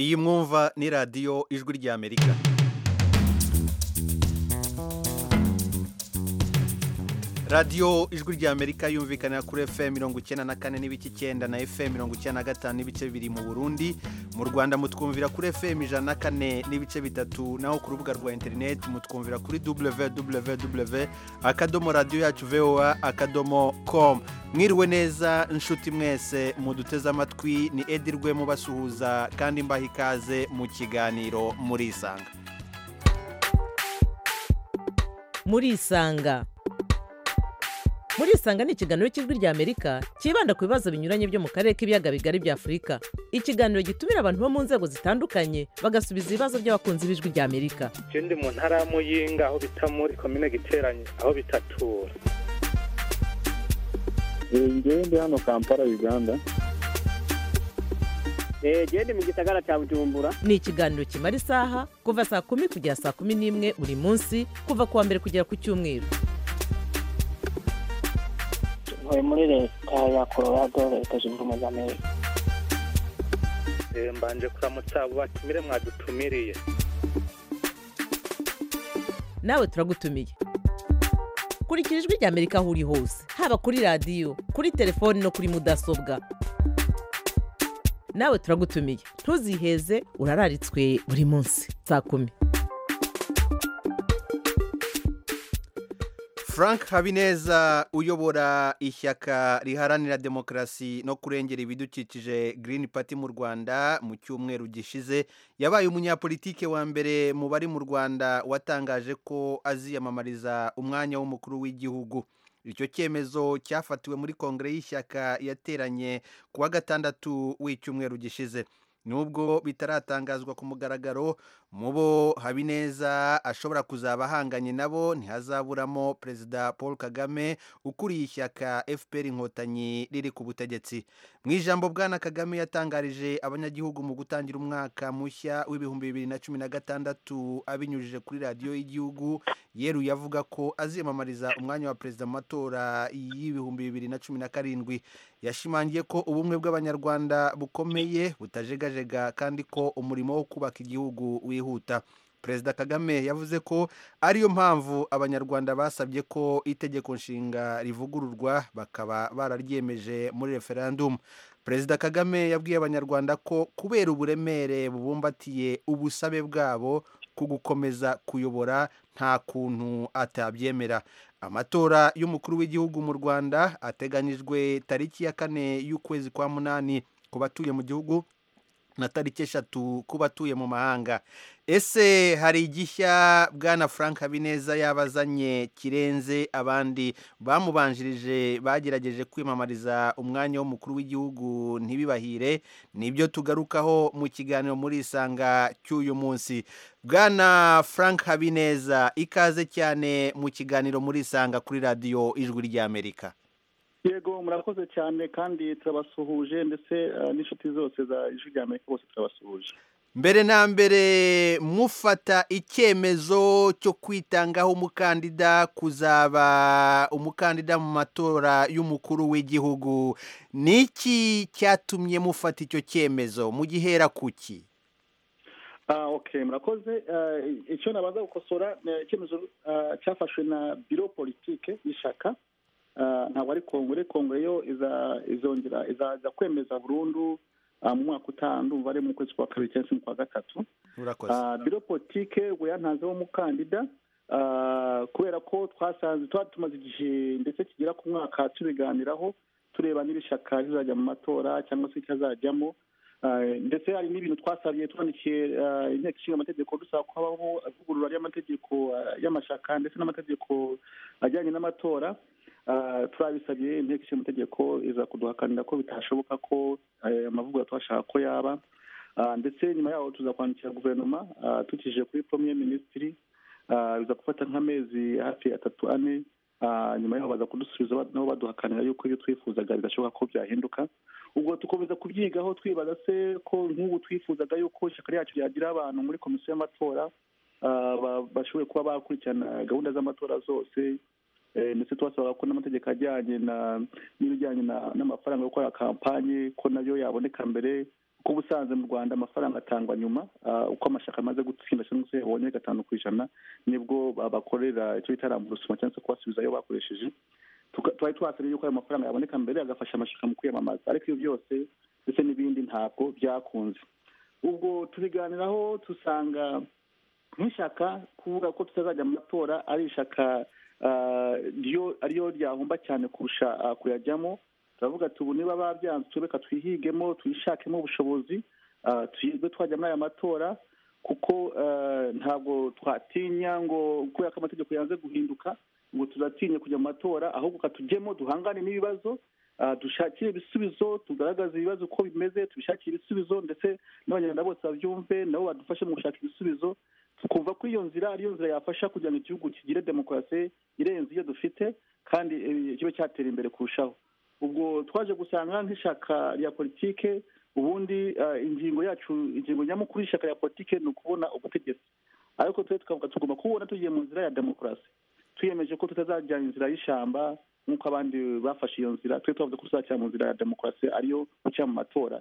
iyi mwumva ni radiyo ijwi ry'amerika radiyo ijwi ry'amerika yumvikana kuri fm mirongo icyenda na kane n'ibice icyenda na fm mirongo icyenda na gatanu n'ibice bibiri mu burundi mu rwanda mutwumvira kuri fm ijana na kane n'ibice bitatu naho ku rubuga rwa interineti mutwumvira kuri www akadomo radiyo yacu voa akadomo com mwiriwe neza inshuti mwese muduteze amatwi ni edi rwemo basuhuza kandi mbaha ikaze mu kiganiro murisanga murisanga murisanga ni ikiganiro cy'ijwi ry'amerika cyibanda ku bibazo binyuranye byo mu karere k'ibiyaga bigari bya afurika ikiganiro gitumira abantu bo mu nzego zitandukanye bagasubiza ibibazo by'abakunzi b'ijwi ry'amerika icyo ndi mu ntara ya muyinga aho bita muri komine giteranye aho bitatura ngewe ndi hano kampala uganda ngewe ndi mu gisagara cya bujumbura ni ikiganiro kimara isaha kuva saa kumi kugera saa kumi n'imwe buri munsi kuva ku wa mbere kugera ku cyumweru tuvuye muri leta ya colorado leta zunze ubumwe za amerika mbanje kuramutsa abo batumire mwadutumiriye nawe turagutumiye kurikira ijwi ry'amerika aho uri hose haba kuri radiyo kuri telefoni no kuri mudasobwa nawe turagutumiye ntuziheze urararitswe buri munsi saa kumi frank habineza uyobora ishyaka riharanira demokarasi no kurengera ibidukikije Green Party mu rwanda mu cyumweru gishize yabaye umunyapolitike wa mbere mu bari mu rwanda watangaje ko aziyamamariza umwanya w'umukuru w'igihugu icyo cyemezo cyafatiwe muri kongere y'ishyaka yateranye ku wa gatandatu w'icyumweru gishize nubwo bitaratangazwa ku mugaragaro mu bo habineza ashobora kuzaba ahanganye nabo ntihazaburamo perezida paul kagame ukuriye ishyaka fpr inkotanyi riri ku butegetsi mu ijambo bwana kagame yatangarije abanyagihugu mu gutangira umwaka mushya w'ibihumbi bibiri na cumi na gatandatu abinyujije kuri radiyo y'igihugu yeruye avuga ko aziyamamariza umwanya wa perezida mu matora y'ibihumbi bibiri na cumi na karindwi yashimangiye ko ubumwe bw'abanyarwanda bukomeye butajegajega kandi ko umurimo wo kubaka igihugu wihuta perezida kagame yavuze ko ariyo mpamvu abanyarwanda basabye ko itegeko nshinga rivugururwa bakaba bararyemeje muri referandumu perezida kagame yabwiye abanyarwanda ko kubera uburemere bubumbatiye ubusabe bwabo ku gukomeza kuyobora nta kuntu atabyemera amatora y'umukuru w'igihugu mu rwanda ateganyijwe tariki ya kane y'ukwezi kwa munani ku batuye mu gihugu na tariki eshatu ku batuye mu mahanga ese hari igishya bwana frank habineza yabazanye kirenze abandi bamubanjirije bagerageje kwimamariza umwanya w'umukuru w'igihugu ntibibahire nibyo tugarukaho mu kiganiro muri isanga cy'uyu munsi bwana frank habineza ikaze cyane mu kiganiro muri isanga kuri radiyo ijwi ry'amerika yego murakoze cyane kandi turabasuhuje ndetse n'inshuti zose za ijwi rya amerika bose turabasuhuje mbere na mbere mufata icyemezo cyo kwitangaho umukandida kuzaba umukandida mu matora y'umukuru w'igihugu ni iki cyatumye mufata icyo cyemezo mugihera kuki ok murakoze icyo nabanza gukosora ni icyemezo cyafashwe na biro politike y'ishyaka ntabwo ari kongere kongere yo izongera izaza kwemeza burundu mu mwaka utaha ndumva ari mu kwezi kwa kabiri cyangwa se mu kwa gatatu biro politike ubu yantanzeho umukandida kubera ko twasanze tuba tumaze igihe ndetse kigera ku mwaka tubiganiraho tureba n'ibishaka bizajya mu matora cyangwa se ikazajyamo ndetse hari n'ibintu twasabiye twandikiye inteko ishinga amategeko dusaba ko habaho ivugurura ry'amategeko y'amashaka ndetse n'amategeko ajyanye n'amatora turabisabye inteko ishinga amategeko iza kuduhakanira ko bitashoboka ko amavugurura twashaka ko yaba ndetse nyuma yaho tuza kwandikira guverinoma tukije kuri poromiye minisitiri biza gufata nk'amezi hafi atatu ane nyuma yaho baza kudusubiza nabo baduhakanira yuko ibyo twifuzaga bidashoboka ko byahinduka ubwo dukomeza kubyigaho twibaza se ko nk'ubu twifuzaga yuko ishyaka ryacu ryagira abantu muri komisiyo y'amatora bashoboye kuba bakurikirana gahunda z'amatora zose ndetse tubasaba ko n'amategeko ajyanye n'ibijyanye n'amafaranga yo gukora kampanye ko nayo yaboneka mbere kuba usanze mu rwanda amafaranga atangwa nyuma ah, uko amashyaka amaze gutsinda cyangwa se abonye gatanu ku ijana nibwo ba- bakorera icyo bita ramburusuma cyangwa se kubasubiza ayo bakoresheje Tuka- twari twasabye yuko ayo mafaranga yaboneka mbere agafasha amashyaka mu kwiyamamaza ariko ibyo byose ndetse n'ibindi ntabwo byakunze ubwo tubiganiraho dusanga nk'ishyaka kuvuga ko tutazajya mu matora ari ishyaka ah, ryo- ariyo ryahomba cyane kurusha ah, kuyajyamo turavuga tubu niba babyanze tureka twihigemo tuyishakemo ubushobozi ah, tuyirirwe twajya muri aya matora kuko ah, ntabwo twatinya ngo kubera ko amategeko yanze guhinduka ngo tuzatinya kujya mu matora ahubwo katujyemo duhangane n'ibibazo ah, dushakire ibisubizo tugaragaze ibibazo uko bimeze tubishakire ibisubizo ndetse n'abanyarwanda bose babyumve nabo badufashe mu gushaka ibisubizo twumva ko iyo nzira ariyo nzira yafasha kugira ngo igihugu kigire demokarasi irenze iyo dufite kandi eh, kibe cyatera imbere kurushaho ubwo twaje gusanga nk'ishyaka rya politike ubundi eh, ingingo yacu ingingo nyamukuru y'ishyaka rya politike ni ukubona ubutegetsi ariko twe tukavuga tugomba kubona tugiye mu nzira ya demokarasi twiyemeje ko tutazajya inzira y'ishyamba nk'uko abandi bafashe iyo nzira twe twavuze ko tuzajya mu nzira ya demokarasi ariyo guca mu matora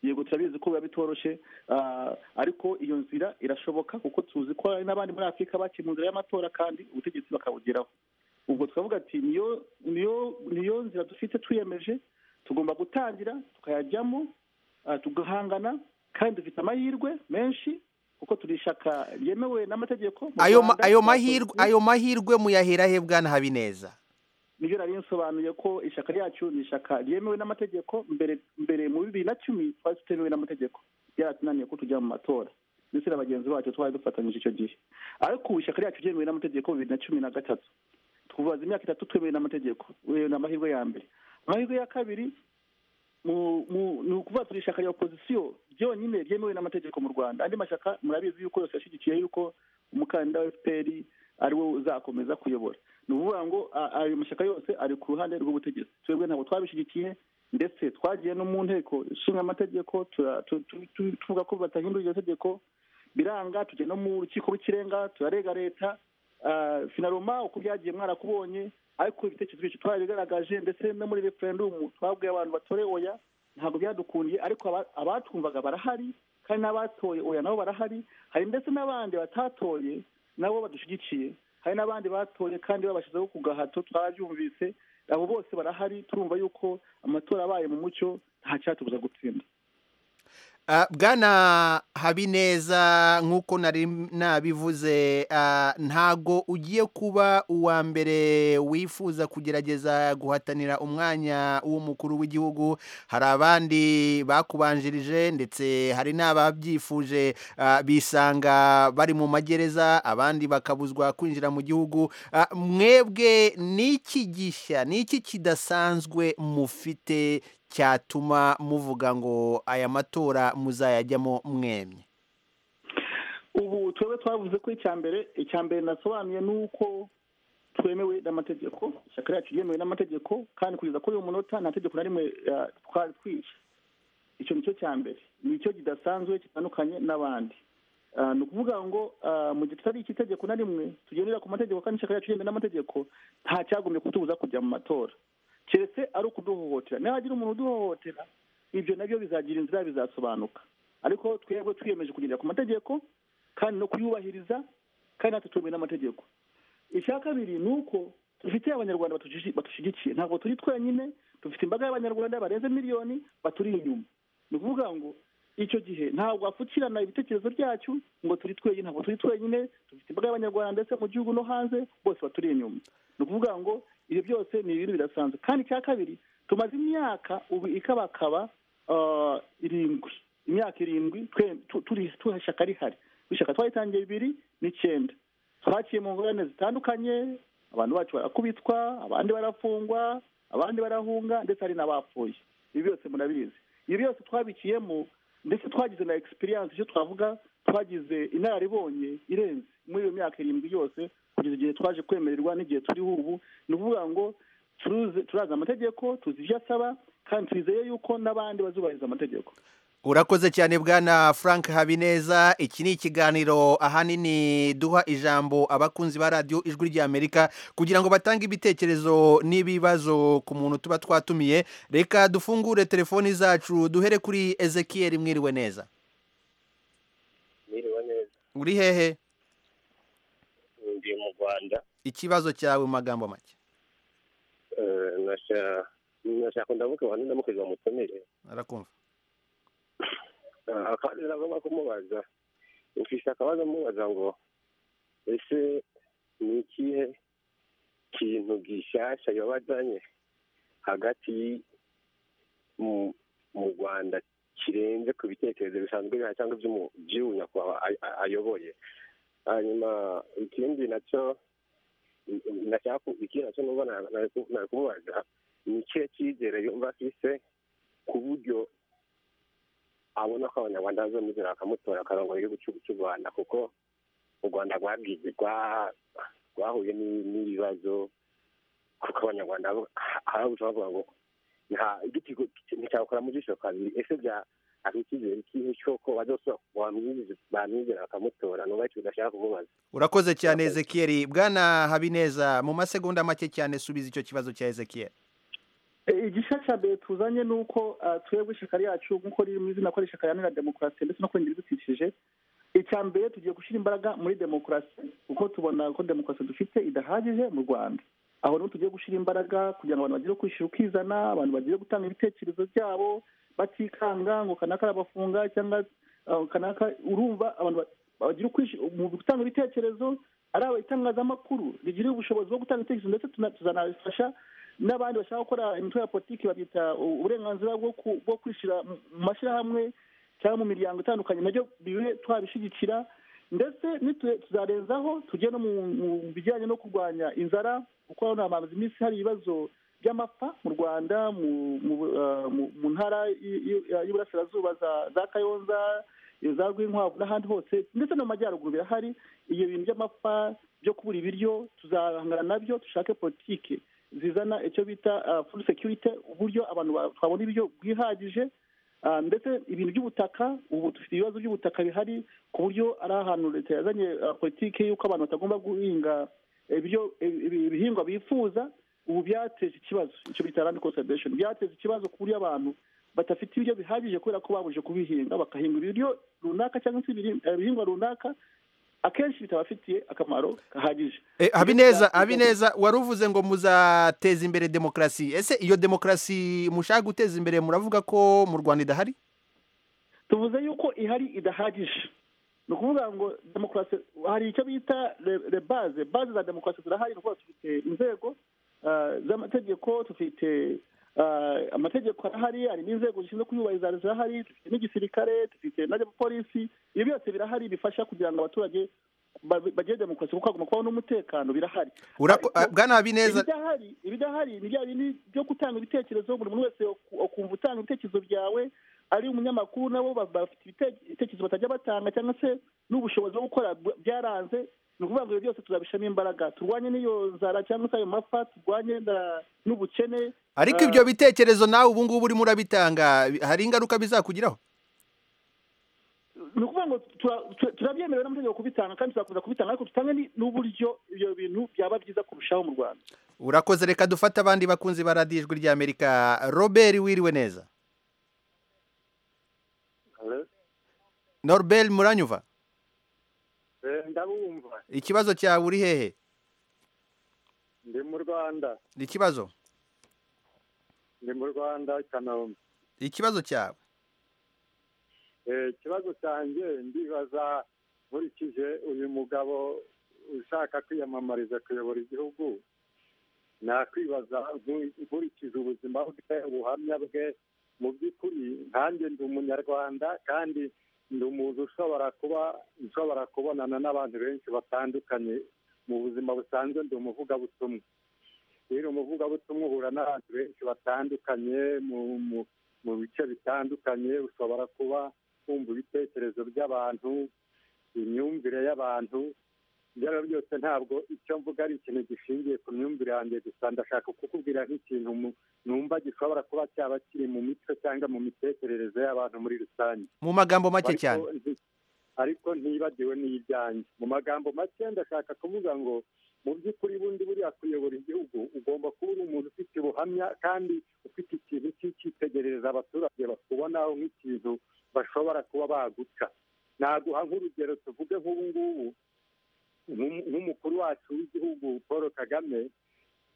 yego turabizi ko biba bitoroshye ah, ariko iyo nzira irashoboka kuko tuzi ko hari n'abandi muri afurika baciye mu nzira y'amatora kandi ubutegetsi bakabugeraho ubwo turavuga ati niyo niyo niyo nzira dufite twiyemeje tugomba gutangira tukayajyamo ah, tugahangana kandi dufite amahirwe menshi kuko turi ishyaka ryemewe n'amategeko mu ayo ma- Rwanda. ayo mahirwe ayo mahirwe muyahera he bwana habineza nibyo nari nsobanuye ko ishyaka ryacu ni ishyaka ryemewe n'amategeko mbere mbere mu bibiri na cumi twari tutemewe n'amategeko byaratunaniye ko tujya mu matora ndetse na bagenzi bacu twari dufatanyije icyo gihe ariko ubu ishyaka ryacu ryemewe n'amategeko bibiri na cumi na gatatu tubaza imyaka itatu twemewe n'amategeko uyu ni amahirwe ya mbere amahirwe ya kabiri mu- mu- ni ukuvuga turi ishyaka rya opozisiyo ryonyine ryemewe n'amategeko mu rwanda andi mashyaka murabizi yuko yose yashyigikiye yuko umukandida wa fpr ari we uzakomeza kuyobora ni ukuvuga ngo a- ayo mashyaka yose ari ku ruhande rw'ubutegetsi twebwe ntabwo twabishyigikiye ndetse twagiye no mu nteko ishinga amategeko tura- tu- tu- tu- tuvuga ko batahindura iryo tegeko biranga tujya no mu rukiko rw'ikirenga turarega leta ah, finaroma uko byagiye mwarakubonye ariko ibitekerezo byacu twarabigaragaje ndetse no muri referendumu twabwiye abantu batore oya ntabwo byadukundiye ariko aba- abatwumvaga barahari kandi n'abatoye oya nabo barahari hari ndetse n'abandi batatoye nabo badushyigikiye hari n'abandi batoye kandi babashyizeho ku gahato twarabyumvise abo bose barahari turumva yuko amatora abaye mu mucyo nta cyatubuza gutsinda Ah, bwana habineza nk'uko nari nabivuze ah, ntago ugiye kuba uwa mbere wifuza kugerageza guhatanira umwanya w'umukuru w'igihugu hari abandi bakubanjirije ndetse hari n'ababyifuje ah, bisanga bari mu magereza abandi bakabuzwa kwinjira mu gihugu Ah, mwebwe n'iki gishya n'iki kidasanzwe mufite cyatuma muvuga ngo aya matora muzayajyamo mwemye ubu twebwe twavuze ko icya mbere icya mbere nasobanuye ni uko twemewe n'amategeko ishyaka ryacu ryemewe n'amategeko kandi kugeza kuri uyu munota nta tegeko na rimwe ah, twari twishe icyo ni cyo cya mbere ni icyo kidasanzwe kitandukanye n'abandi Ah, ni ukuvuga ngo ah, mu gihe tutari icy'itegeko na rimwe tugendera ku mategeko kandi ishyaka ryacu ryemewe n'amategeko nta cyagombye kutubuza kujya mu matora keretse ari ukuduhohotera nihagira umuntu uduhohotera ibyo nabyo bizagira inzira bizasobanuka ariko twebwe twiyemeje kugendera ku mategeko kandi no kuyubahiriza kandi natwe twemewe n'amategeko icya kabiri ni uko dufite abanyarwanda batushigi- badushyigikiye ntabwo turi twenyine dufite imbaga y'abanyarwanda barenze miliyoni baturi inyuma ni ukuvuga ngo icyo gihe ntabwo wapfukirana ibitekerezo byacu ngo turi twenyine ntabwo turi twenyine dufite imbaga y'abanyarwanda ndetse mu gihugu no hanze bose baturi inyuma ni ukuvuga ngo ibyo byose ni ibintu bidasanzwe kandi icya kabiri tumaze imyaka ubu ikabakaba ah, irindwi imyaka irindwi twe- tu- turi turi ishyaka rihari ishyaka twayitangiye bibiri n'icyenda twaciye mu ngorane zitandukanye abantu bacu barakubitwa abandi barafungwa abandi barahunga ndetse hari n'abapfuye ibi byose murabizi ibi byose twabikiyemo ndetse twagize na experience icyo twavuga twagize inararibonye irenze muri iyo myaka irindwi yose kugeza igihe twaje kwemererwa n'igihe turiho ubu ni ukuvuga ngo turuzi- turazi amategeko tuzi ibyo asaba kandi twizeye yuko n'abandi bazubahiriza amategeko urakoze cyane bwana frank habineza iki ni ikiganiro ahanini duha ijambo abakunzi ba radiyo ijwi ry'amerika kugira ngo batange ibitekerezo n'ibibazo ku muntu tuba twatumiye reka dufungure telefoni zacu duhere kuri ezekiyeri mwiriwe neza mwiriwe neza uri hehe ndi mu rwanda ikibazo cyawe mu magambo make Eh, nasha- nashaka ndavuga wani ndamukozi bamutumire arakumva Eh, akandi nagomba kumubaza mfise akabazo mubaza ngo ese ni ikihe kintu gishasha yabazanye hagati y- mu- mu rwanda kirenze ku bitekerezo bisanzwe bihari cyangwa iby'umu- by'uyu nyakubahwa ay- ay- ayoboye hanyuma ikindi nacyo ndashaka ku- ikindi nacyo numva na- na- nari kumubaza ni ikihe cyizere yumva afise ku buryo abona ko abanyarwanda bazamuzira bakamutora akarongora igihugu cy'u- cy'u rwanda kuko u rwanda rwabwize rwa- rwahuye n'i- n'ibibazo kuko abanyarwanda bo- ha- hari ubushobozi bavuga ngo nta igiti ku- nticyakora mu jisho kabiri ese bya ari icyizere ikihe cy'uko bazosubira bamwizi- bamwizera bakamutora nuba icyo udashaka kumubaza urakoze cyane Urakoze. ezekiyeri bwana habineza mu masegonda make cyane subiza icyo kibazo cya ezekiyeri E, igisha cya mbere tuzanye ni uko ah, twebwe ishyaka ryacu nk'uko riri mu izina ko ari ishyaka riharanira demokarasi ndetse no kurengera ibidukikije icya mbere tugiye gushyira imbaraga muri demokarasi kuko tubona ko demokarasi dufite idahagije mu rwanda aho niho tugiye gushyira imbaraga kugira ngo abantu bagire kwishyira ukizana abantu bagire gutanga ibitekerezo byabo batikanga ngo kanaka arabafunga cyangwa ah, kanaka urumva abantu ba- bagira ukwishyira mu gutanga ibitekerezo ari aba- itangazamakuru rigira ubushobozi bwo gutanga ibitekerezo ndetse tuna- tuzanabifasha n'abandi bashaka gukora imitwe ya politiki babyita u- uburenganzira bwo ku- bwo kwishyira mu mu mashyirahamwe cyangwa mu miryango itandukanye nabyo bibe twabishyigikira ndetse nitu- tuzarenzaho tujye no mu mu bijyanye no kurwanya inzara kuko hano hamaze iminsi hari ibibazo by'amapfa mu rwanda mu mu eh, mu- mu ntara y- y- y'uburasirazuba za- za kayonza za rwinkwavu n'ahandi hose ndetse no mu majyaruguru birahari ibyo bintu by'amapfa byo kubura ibiryo tuzahangana nabyo dushake politiki zizana icyo bita food security uburyo abantu ba- twabona ibiryo bwihagije ah, ndetse ibintu by'ubutaka ubu dufite ibibazo by'ubutaka bihari ku buryo ari ahantu leta yazanye ah, politiki y'uko abantu batagomba guhinga ibyo ibi- ibihingwa bifuza ubu byateje ikibazo icyo bita land conservation byateje ikibazo ku buryo abantu badafite ibiryo bihagije kubera ko babuje kubihinga bagahinga ibiryo runaka cyangwa se ibiri- eh, ibihingwa runaka akenshi bitabafitiye akamaro gahagije Eh, habineza habineza wari uvuze ngo muzateza imbere demokarasi ese iyo demokarasi mushaka guteza imbere muravuga ko mu rwanda idahari tuvuze yuko ihari idahagije ni ukuvuga ngo demokarasi hari icyo bita le- le baze baze za demokarasi zirahari ni ukuvuga dufite inzego ah, z'amategeko dufite ah, amategeko arahari hari n'inzego zishinzwe kuyubahiriza zirahari dufite n'igisirikare dufite na polisi ibyo byose birahari bifasha kugira ngo abaturage ba- bagire demokarasi kuko hagomba kubaho n'umutekano birahari Urako- Ariko- ah, bwana habineza ibidahari ibidahari ni bya bindi byo gutanga ibitekerezo buri muntu wese aku- akumva utanga ibitekerezo byawe ari umunyamakuru nabo ba- bafite ibite- ibitekerezo batajya batanga cyangwa se n'ubushobozi bwo gukora bw- byaranze ni ukuvuga ngo ibyo byose tuzabishamo imbaraga turwanye n'iyo nzara cyangwa se ayo mapfa turwanye na- n'ubukene ariko ibyo bitekerezo nawe ubu ngubu urimo urabitanga hari ingaruka bizakugiraho ni ukuvuga ngo tura- tu- turabyemerewe n'amategeko kubitanga kandi tuzakomeza kubitanga ariko tutange ni- n'uburyo ibyo bintu byaba byiza kurushaho mu rwanda urakoze reka dufate abandi bakunzi ba radiyo ijwi ry'amerika robert wiriwe neza norbert muranyuva ndabumva ikibazo cyawe uri hehe ndi mu rwanda ni ikibazo ndi mu rwanda kanombe ikibazo cyawe Eh, ikibazo cyanjye ndibaza nkurikije uyu mugabo ushaka kwiyamamariza kuyobora igihugu nakwibaza nkuri- nkurikije ubuzima bwe ubuhamya bwe mu by'ukuri nkanjye ndi umunyarwanda kandi ndi umuntu ushobora kuba nshobora kubonana n'abantu benshi batandukanye mu buzima busanzwe ndi umuvugabutumwa rero umuvugabutumwa uhura n'abantu benshi batandukanye mu mu mu bice bitandukanye ushobora kuba wumva ibitekerezo by'abantu imyumvire y'abantu byaba byose ntabwo icyo mvuga ari ikintu gishingiye ku myumvire yanjye gusa ndashaka kukubwira nk'ikintu mu- numva gishobora kuba cyaba kiri mu mico cyangwa mu mitekerereze y'abantu muri rusange mu magambo make Ariko cyane nti- ariko ntibagiwe n'ibyanjye mu magambo make ndashaka kuvuga ngo mu by'ukuri bundi buriya kuyobora igihugu ugomba kuba uri umuntu ufite ubuhamya kandi ufite ikintu cy'icyitegerereza abaturage bakubonaho nk'ikintu bashobora kuba baguca naguha nk'urugero tuvuge nk'ubu ngubu nk'um- nk'umukuru wacu w'igihugu paul kagame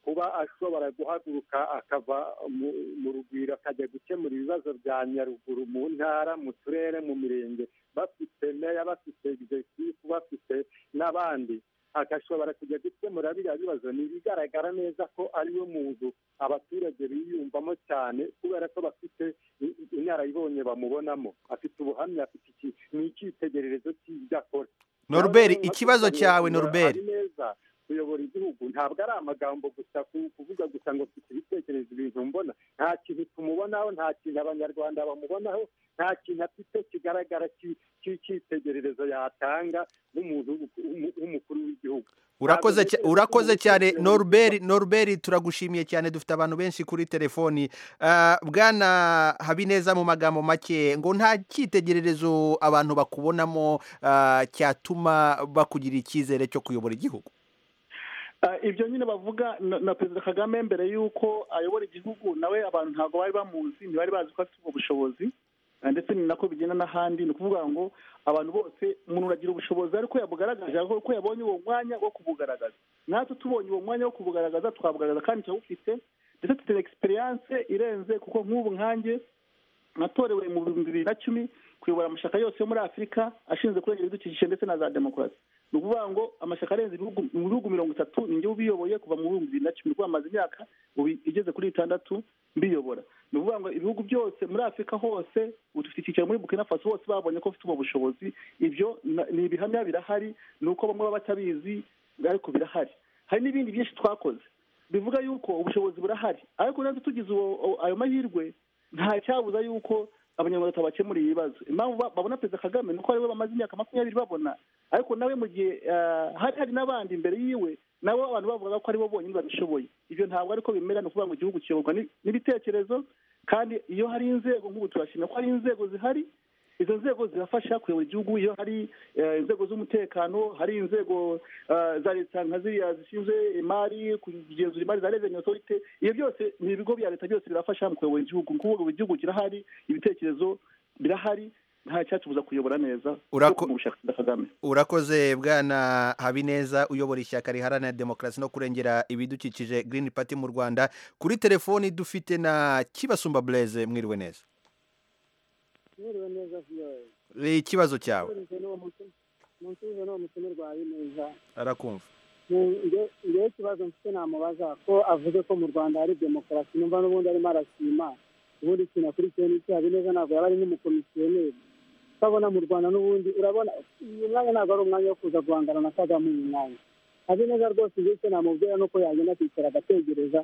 kuba ashobora guhaguruka akava mu- mu rugwiro akajya gukemura ibibazo bya nyaruguru mu ntara mu turere mu mirenge bafite meya bafite executive bafite n'abandi agashobora kujya gukemura biriya bibazo ni ibigaragara neza ko ariwe muntu abaturage biyumvamo cyane kubera ko bafite i- i- inararibonye bamubonamo afite ubuhamya afite iki ni icyitegererezo cy'ibyo akora Norbert, Nawe rero ikibazo nkakubwira cyawe, ngo Norbert. ari neza kuyobora igihugu ntabwo ari amagambo gusa ku- kuvuga gusa ngo mfite ibitekerezo ibintu mbona nta kintu tumubonaho nta kintu abanyarwanda bamubonaho nta kintu afite kigaragara ki- cy'icyitegererezo yatanga nk'umuntu w'umu- w'umukuru w'igihugu urakoze ntabwo cya- rero urakoze tugomba cyane kwirengagiza- norbert norbert turagushimiye cyane dufite abantu benshi kuri telefoni Ah, bwana habineza mu magambo make ngo nta cyitegererezo abantu bakubonamo ah, cyatuma bakugira icyizere cyo kuyobora igihugu Ah, ibyo nyine bavuga na na perezida kagame mbere y'uko ayobora igihugu nawe abantu ntabwo bari bamuzi ntibari bazi ko afite ubwo bushobozi Ah, ndetse ni nako bigenda n'ahandi ni ukuvuga ngo abantu bose umuntu uragira ubushobozi ariko yabugaragaje ariko ko yabonye uwo mwanya wo kubugaragaza natwe tubonye uwo mwanya wo kubugaragaza twabugaragaza kandi turawufite ndetse dufite egisperiyanse irenze kuko nk'ubu nkanjye natorewe mu bihumbi bibiri na cumi kuyobora amashyaka yose yo muri afurika ashinzwe kurengera ibidukikije ndetse na za demokarasi ni ukuvuga ngo amashyaka arenze ibihugu- mu bihugu mirongo itatu ni njye ubiyoboye kuva mu bihumbi bibiri na cumi kuko amaze imyaka ubu igeze kuri itandatu mbiyobora ni ukuvuga ngo ibihugu byose muri afurika hose ubu dufite icyicaro muri bukina faso hose babonye ko bafite ubwo bushobozi ibyo na- ni ibihamya birahari ni uko bamwe baba batabizi ariko birahari hari n'ibindi byinshi twakoze bivuga yuko ubushobozi burahari ariko natwe tugize uwo- o- ayo mahirwe nta cyabuza yuko abanyarwanda tabakemurira ibibazo impamvu ba- babona perezida kagame ni uko ariwe bamaze imyaka makumyabiri babona ariko nawe mu gihe ah, hari hari n'abandi imbere yiwe nabo abantu bavugaga ko aribo bonyine babishoboye ibyo ntabwo ariko bimera ni ukuvuga ngo igihugu kiyoborwa ni- n'ibitekerezo kandi iyo hari inzego nk'ubu turashimira ko hari inzego zihari izo nzego zirafasha kuyobora igihugu iyo hari eh, inzego z'umutekano hari inzego eh, za leta nka ziriya zishinzwe imari kugenzura imari za revenue authority ibyo byose ni ibigo bya leta byose birafasha mu kuyobora igihugu ni ukuvuga ngo igihugu kirahari ibitekerezo birahari nta cyatubuza kuyobora neza Urako- mu bushaka bwa kagame urakoze bwana habineza uyobora ishyaka riharanira demokarasi no kurengera ibidukikije green party mu rwanda kuri telefoni dufite na kibasumba blaise mwiriwe neza mwiriwe neza viyowe ikibazo cyawe musubize n'uwo mutu- musubize n'uwo mutumirwa neza arakumva ngewe ikibazo mfite namubaza ko avuze ko mu rwanda hari demokarasi numva n'ubundi arimo arashima ubundi ikintu akurikiye n'icyo habineza ntabwo yaba ari nk'umukomisiyoneri ukabona mu rwanda n'ubundi urabona uyu mwanya ntabwo ari umwanya wo kuza guhangana na kagame uyu mwanya habineza rwose ngewe icyo namubwira ni uko yagenda akicara agategereza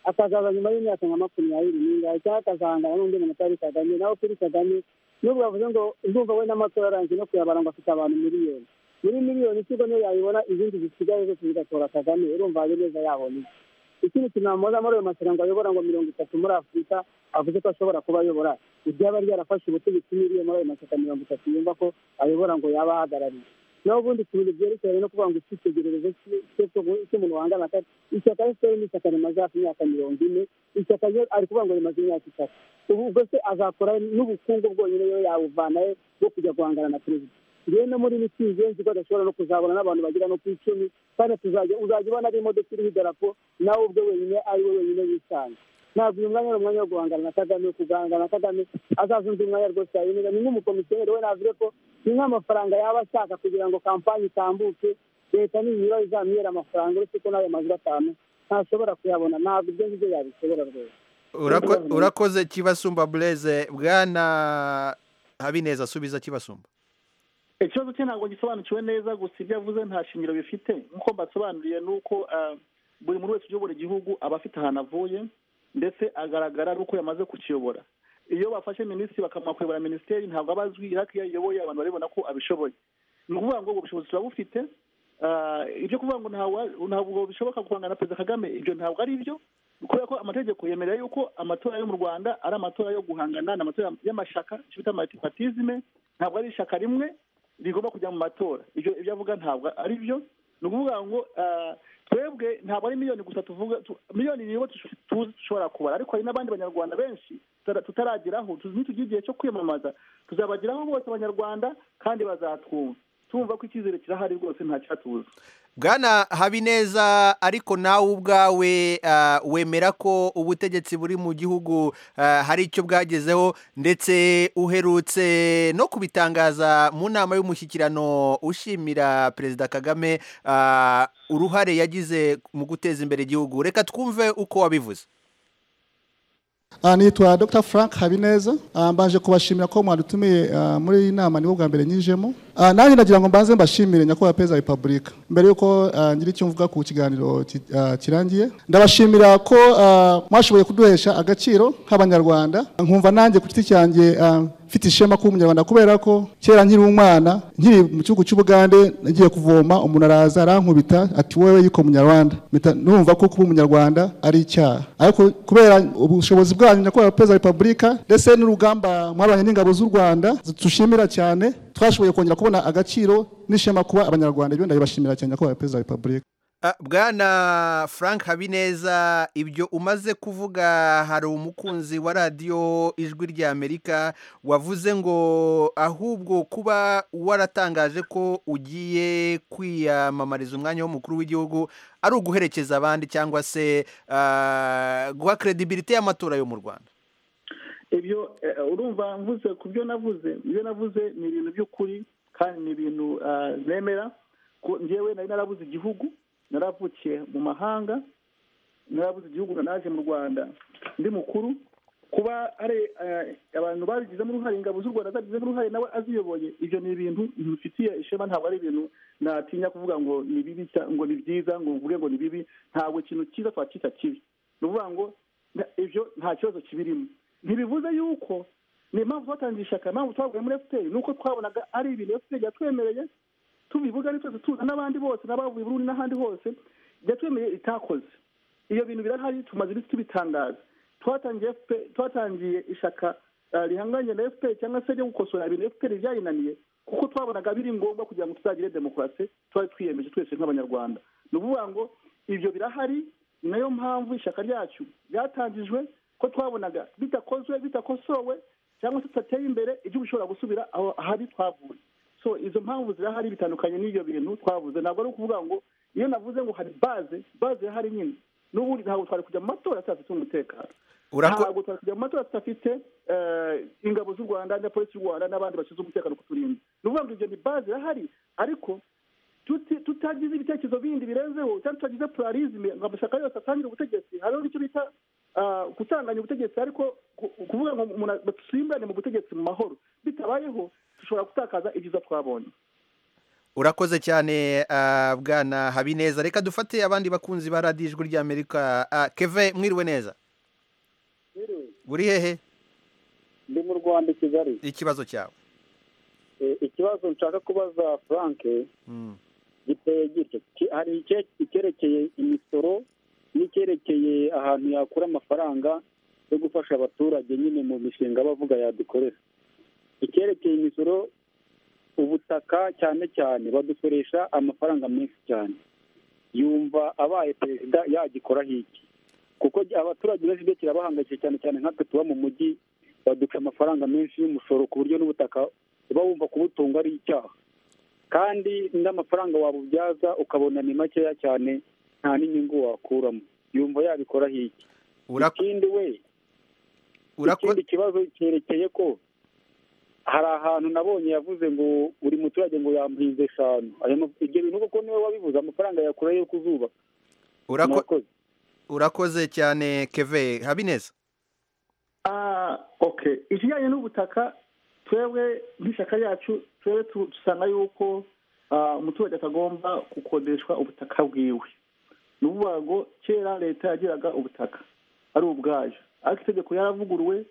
akazaza nyuma y'imyaka nka makumyabiri n'ingahe cyangwa akazahangana n'undi muntu utari kagame nawe kuri kagame n'ubwo bavuze ngo ndumva we n'amatora yarangiye no kuyabara ngo afite abantu miliyoni muri miliyoni ikigo niyo yayibona izindi zisigaye zose zigatora kagame urumva habineza yabona iki ikindi kintu namubaza muri ayo mashyira ngo ayobora ngo mirongo itatu muri afurika avuze ko ashobora kuba ayobora ibyaba ryarafashe ubutegetsi n'iriye muri ayo mashyaka mirongo itatu yumva ko ayobora ngo yaba ahagarariye naho ubundi ku bintu byerekeranye no kuvuga ngo icyitegererezo cy- cyo- cyo- cy'umuntu wangana atari ishyaka efuperi ni ishyaka rimaze hafi imyaka mirongo ine ishyaka ryo ari kuvuga ngo rimaze imyaka itatu ubu ubwo se azakora n'ubukungu bwonyine yo yawuvanayo bwo kujya guhangana na perezida ngewe no muri mitsingi yo nzi ko adashobora no kuzabona n'abantu bagera no ku icumi kandi tuzajya uzajya ubona ari imodoka iriho idarapo nawe ubwe wenyine ari we wenyine wisanze ntabwo uyu mwanya ari umwanya wo guhangana na kagame kugahangana na kagame azaza undi mwanya rwose yabinira ni nk'umukomisiyoneri we navuze ko ni nk'amafaranga yaba ashaka kugira ngo kampani itambuke leta nibura izamwihera amafaranga uretse ko n'ayo mazu atanu ntashobora kuyabona ntabwo ibyo ngibyo yabishobora rwose Urako- urakoze kibasumba blaise bwana habineza asubiza kibasumba ikibazo cye ntabwo gisobanukiwe neza gusa ibyo avuze nta shingiro bifite nk'uko mbasobanuriye ni uko ah, buri muntu wese uyobora igihugu aba afite ahantu avuye ndetse agaragara ari uko yamaze kukiyobora iyo bafashe minisitiri bakamuha kuyobora minisiteri ntabwo aba azwi ariko iyo ayiyoboye abantu barabibona ko abishoboye ni ukuvuga ngo ubwo bushobozi turabufite Ah, ibyo kuvuga ngo ntawa- ntabwo bishoboka guhangana na perezida kagame ibyo ntabwo ari byo kubera ko amategeko yemerera yuko amatora yo mu rwanda ari amatora yo guhangana ni amatora y'amashyaka icyo bita matipatizime ntabwo ari ishyaka rimwe rigomba kujya mu matora ibyo ibyo avuga ntabwo ari byo ni ukuvuga ngo ah, twebwe ntabwo ari miliyoni gusa tuvuga tu- miliyoni niyo tush- tuzi dushobora kubara ariko hari n'abandi banyarwanda benshi tutara- tutarageraho tuzi nitugira igihe cyo kwiyamamaza tuzabageraho bose abanyarwanda kandi bazatwumva tumva ko icyizere kirahari rwose nta cyatubuza bwana habineza ariko nawe ubwawe ah, wemera ko ubutegetsi buri mu gihugu ah, hari icyo bwagezeho ndetse uherutse no kubitangaza mu nama y'umushyikirano ushimira perezida kagame ah, uruhare yagize mu guteza imbere igihugu reka twumve uko wabivuze Ah, nitwa Dr Frank Habineza Ah, mbaje kubashimira ko mwadutumiye ah, muri iyi nama nibo bwa mbere nyijemo Ah, nanjye ndagira ngo mbanze mbashimire nyakubahwa perezida wa repubulika mbere y'uko ah, ngira icyo mvuga ku kiganiro ki- ah, kirangiye ndabashimira ko ah, mwashoboye kuduhesha agaciro nk'abanyarwanda nkumva nanjye ku giti cyanjye ah, mfite ishema kuba umunyarwanda kubera ko kera nkiri umwana nkiri mu gihugu cy'ubugande nagiye kuvoma umuntu araza arankubita ati wowe yuko umunyarwanda mpita numva ko kuba umunyarwanda ari icyaha ariko kubera ubushobozi bwanyu nyakubahwa perezida wa repubulika ndetse n'urugamba mwabanye n'ingabo z'u rwanda dushimira cyane twashoboye kongera kubona agaciro n'ishema kuba abanyarwanda ibyo ndabibashimira cyane nyakubahwa perezida wa repubulika Ah, Bwana Frank Habineza ibyo umaze kuvuga hari umukunzi wa radiyo ijwi rya Amerika wavuze ngo ahubwo kuba waratangaje ko ugiye kwiyamamariza umwanya w'umukuru w'igihugu ari uguherekeza abandi cyangwa se ah, guha kredibilite y'amatora yo mu Rwanda ibyo eh, urumva mvuze ku byo navuze ibyo navuze ni ibintu by'ukuri kandi ni ibintu ah, nemera ko njyewe nari narabuze igihugu naravukiye mu mahanga narabuze igihugu naje mu rwanda ndi mukuru kuba ari eh, abantu babigizemo uruhare ingabo z'u rwanda zabigizemo uruhare nawe aziyoboye ibyo ni ibintu bifitiye ishema ntabwo ari ibintu natinya kuvuga ngo ni bibi cya- ngo ni byiza ngo mvuge ngo ni bibi ntabwo ikintu cyiza twacyita kibi ni ukuvuga ngo na- ibyo nta kibazo kibirimo ntibivuze yuko ni impamvu twatangiye ishyaka impamvu twavuye muri efuperi ni uko twabonaga ari ibintu efuperi yatwemereye tubivuga ari twese tuza n'abandi bose n'abavuye i burundi n'ahandi hose yatwemereye itakoze iyo bintu birahari tumaze iminsi tubitangaza twatangiye FPR twatangiye ishyaka ah, rihanganye na fpr cyangwa se ryo gukosora ibintu fpr byayinaniye kuko twabonaga biri ngombwa kugira ngo tuzagire demokarasi twari twiyemeje twese nk'abanyarwanda ni ukuvuga ngo ibyo birahari ni nayo mpamvu ishyaka ryacu ryatangijwe ko twabonaga bitakozwe bitakosowe cyangwa se tudateye imbere igihugu gishobora gusubira aho ahari twavuye so izo mpamvu zirahari bitandukanye n'ibyo bintu twavuze ntabwo ari ukuvuga ngo iyo navuze ngo hari baze baze irahari nyine n'ubundi ntabwo twari kujya mu matora tudafite umutekano Urako- ntabwo twari kujya mu matora tudafite eh, ingabo z'u rwanda na polisi y'u rwanda n'abandi bashinzwe umutekano kuturinda ni ukuvuga ngo ibyo ni baze irahari ariko tuti- tutagize ibitekerezo bindi birenzeho cyangwa tutagize pluralisme ngo amashyaka yose atangire ubutegetsi hariho n'icyo bita ah, gutanganya ubutegetsi ariko ku- kuvuga ngo umuntu dusimbane mu butegetsi mu mahoro bitabayeho dushobora gutakaza ibyiza twabonye Urakoze cyane ah, Bwana Habineza reka dufate abandi bakunzi ba radiyo ijwi rya Amerika Ah, Keve mwiriwe neza Uri hehe ndi mu rwanda i kigali ikibazo cyawe Eh, ikibazo nshaka kubaza frank Mm. giteye gityo Ki- hari icye- icyerekeye imisoro n'icyerekeye ahantu yakura amafaranga yo gufasha abaturage nyine mu mishinga bavuga yadukorera icyerekeye imisoro ubutaka cyane cyane badusoresha amafaranga menshi cyane yumva abaye perezida yagikoraho iki kuko gy- abaturage benshi ibyo kirabahangayikishije cyane cyane nkatwe tuba mu mujyi baduca amafaranga menshi y'umusoro ku buryo n'ubutaka uba wumva kubutunga ari icyaha kandi n'amafaranga wabubyaza ukabona ni makeya cyane nta n'inyungu wakuramo yumva yabikora hiki Urak- ikindi we urako- ikindi kibazo cyerekeye ko hari ahantu nabonye yavuze ngo buri muturage ngo yamuhinze eshanu Ayo ma- ibyo bintu koko niwe wabivuze amafaranga yakura yo kuzuba urako- Murakoze. urakoze cyane keve habineza Ah, okay ikijyanye n'ubutaka twebwe nk'ishyaka ryacu twebwe tu- dusanga yuko ah, umuturage atagomba gukodeshwa ubutaka bwiwe ni ukuvuga ngo kera leta yagiraga ubutaka ari ubwayo ariko itegeko yaravuguruwe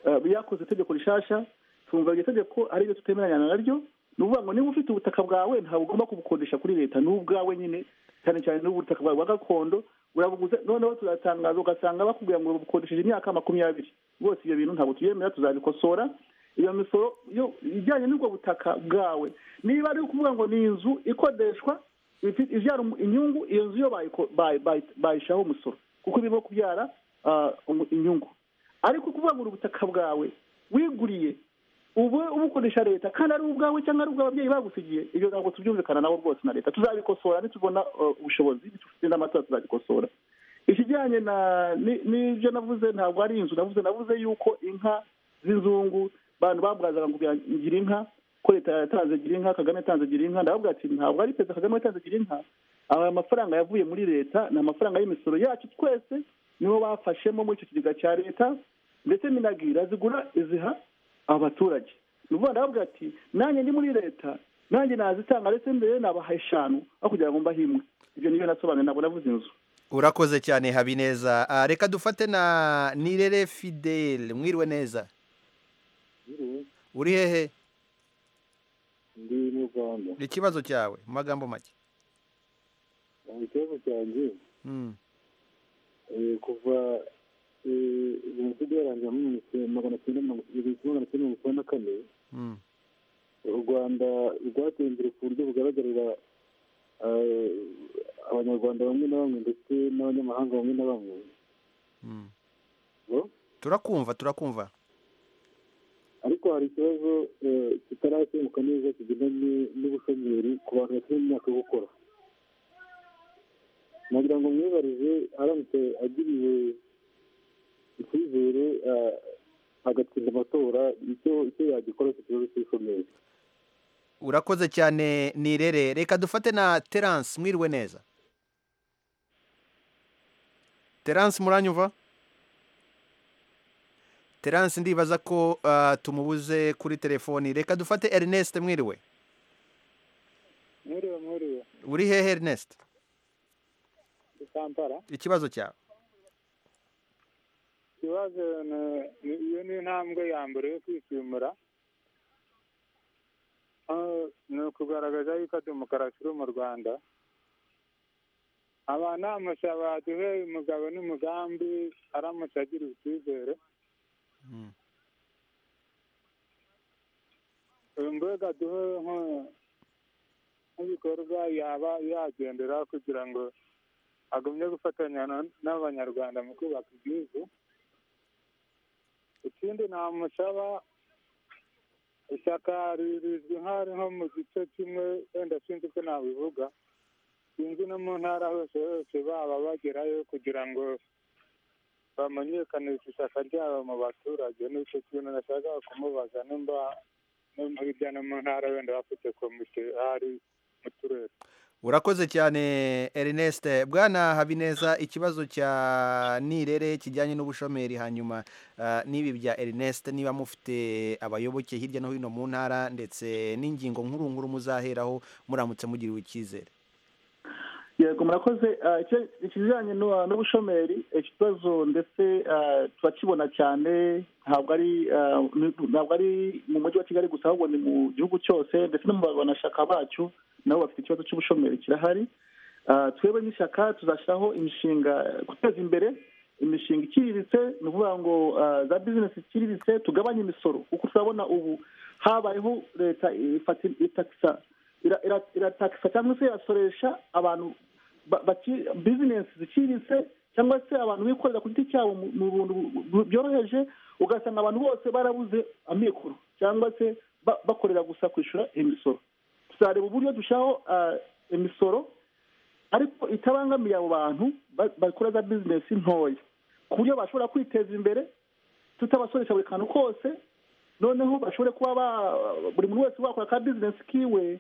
ah, yakoze itegeko rishasha tumva iryo tegeko ari ryo tutemeranya naryo ni ukuvuga ngo niba ufite ubutaka bwawe ntabwo ugomba kubukodesha kuri leta ni ubwawe nyine cyane cyane n'ubutaka bwawe bwa gakondo urabuguze noneho turatangaza ugasanga bakubwira ngo ubukodesheje imyaka makumyabiri rwose ibyo bintu ntabwo tubyemera tuzabikosora iyo misoro yo ijyanye n'ubwo butaka bwawe niba ari ukuvuga ngo ni inzu ikodeshwa ifi- ibyara umu- inyungu iyo nzu yo bayiko- bayi- bayi- bayishaho umusoro kuko birimo kubyara ah, umu- inyungu ariko kuvuga ngo ni ubutaka bwawe wiguriye ubu ubukoresha leta kandi ari ubwawe cyangwa ari ubw'ababyeyi bagusigiye ibyo ntabwo tubyumvikana nabo rwose na leta tuzabikosora nitubona uh, ubushobozi nitufite n'amatora tuzabikosora ikijyanye na ni- n'ibyo navuze ntabwo ari inzu navuze navuze yuko inka z'inzungu abantu babwazaga ngo bya- gira inka ko leta yatanze gira inka kagame yatanze gira inka ndababwira ati ntabwo ari perezida kagame yatanze gira inka aya mafaranga yavuye muri leta ni amafaranga y'imisoro yacu twese nibo bafashemo muri icyo kigega cya leta ndetse minagira zigura iziha abaturage ni ukuvuga ndababwira ati nanjye ndi muri leta nanjye nazitanga ndetse mbere nabaha eshanu aho kugira ngo mbahe imwe ibyo niyo nasobanuye ntabwo navuze inzu urakoze cyane habineza Ah, reka dufate na nirere fidele mwiriwe neza uri hehe ndi mu rwanda ikibazo cyawe mu magambo make ikibazo cyanjye Mm. eh, kuva eh, jenoside yarangira muri mirongo icyenda- magana cyenda mirongo igihumbi kimwe magana cyenda mirongo icyenda na kane Mm. u rwanda rwateye imbere ku buryo bugaragarira eh, abanyarwanda bamwe na bamwe ndetse n'abanyamahanga bamwe na bamwe Mm. Bo? turakumva turakumva ariko hari ikibazo eh, kitarakemuka neza kigendanye n'ubushomeri ku bantu bafite imyaka yo gukora nagira ngo mwibarize aramutse agiriwe icyizere eh, agatsinda amatora icyo icyo yagikora ku kibazo cy'ubushomeri urakoze cyane nirere reka dufate na terance mwiriwe neza terance muranyumva terance ndibaza ko ah, tumubuze kuri telefoni reka dufate ernest mwiriwe mwiriwe mwiriwe uri hehe ernest i kampala ikibazo cyawe ikibazo ni- ni- iyo ni intambwe ya mbere yo kwishimura Ah, ni ukugaragaza yuko demokarasi iri mu rwanda abanamutse baduhe umugabo n'umugambi aramutse agira icyizere Mm. mbega duhe nko- nk'ibikorwa yaba yagendera kugira ngo agumye gufatanya na- n'abanyarwanda mu kubaka igihugu ikindi namusaba ishyaka rizwi nk'ari nko mu gice kimwe wenda sinzi ko nabivuga sinzi no mu ntara hose hose baba bagerayo kugira ngo bamenyekanishe ishyaka ryabo mu baturage n'icyo kintu nashakaga kumubaza nimba no mu- hirya no mu ntara wenda bafite komite hari mu turere urakoze cyane ernest bwana habineza ikibazo cya nirere kijyanye n'ubushomeri hanyuma ah, n'ibi bya ernest niba mufite abayoboke hirya no hino mu ntara ndetse n'ingingo nkuru muzaheraho muramutse mugiriwe icyizere yego murakoze Ah, icyo- ikijyanye n'u- n'ubushomeri ikibazo ndetse ah, turakibona cyane ntabwo ari ah, ni- ntabwo ari mu mujyi wa kigali gusa ahubwo ni mu gihugu cyose ndetse no mu banashaka bacu nabo bafite ikibazo cy'ubushomeri kirahari Ah, twebwe nk'ishyaka tuzashyiraho imishinga guteza imbere imishinga iciriritse ni ukuvuga ngo ah, za bizinesi iciriritse tugabanye imisoro kuko turabona ubu habayeho leta ifata- itakisa ira- ira- iratakisa cyangwa se yasoresha abantu ba- baki- bizinesi ziciriritse cyangwa se abantu bikorera ku giti cyabo mu- mu bintu bu- byoroheje ugasanga abantu bose barabuze amikoro cyangwa se ba- bakorera gusa kwishyura imisoro tuzareba uburyo dushyiraho ah, imisoro ariko itabangamiye abo bantu ba- bakora za bizinesi ntoya ku buryo bashobora kwiteza imbere tutabasoresha buri kantu kose noneho bashobore kuba ba- buri muntu wese wakora ka bizinesi kiwe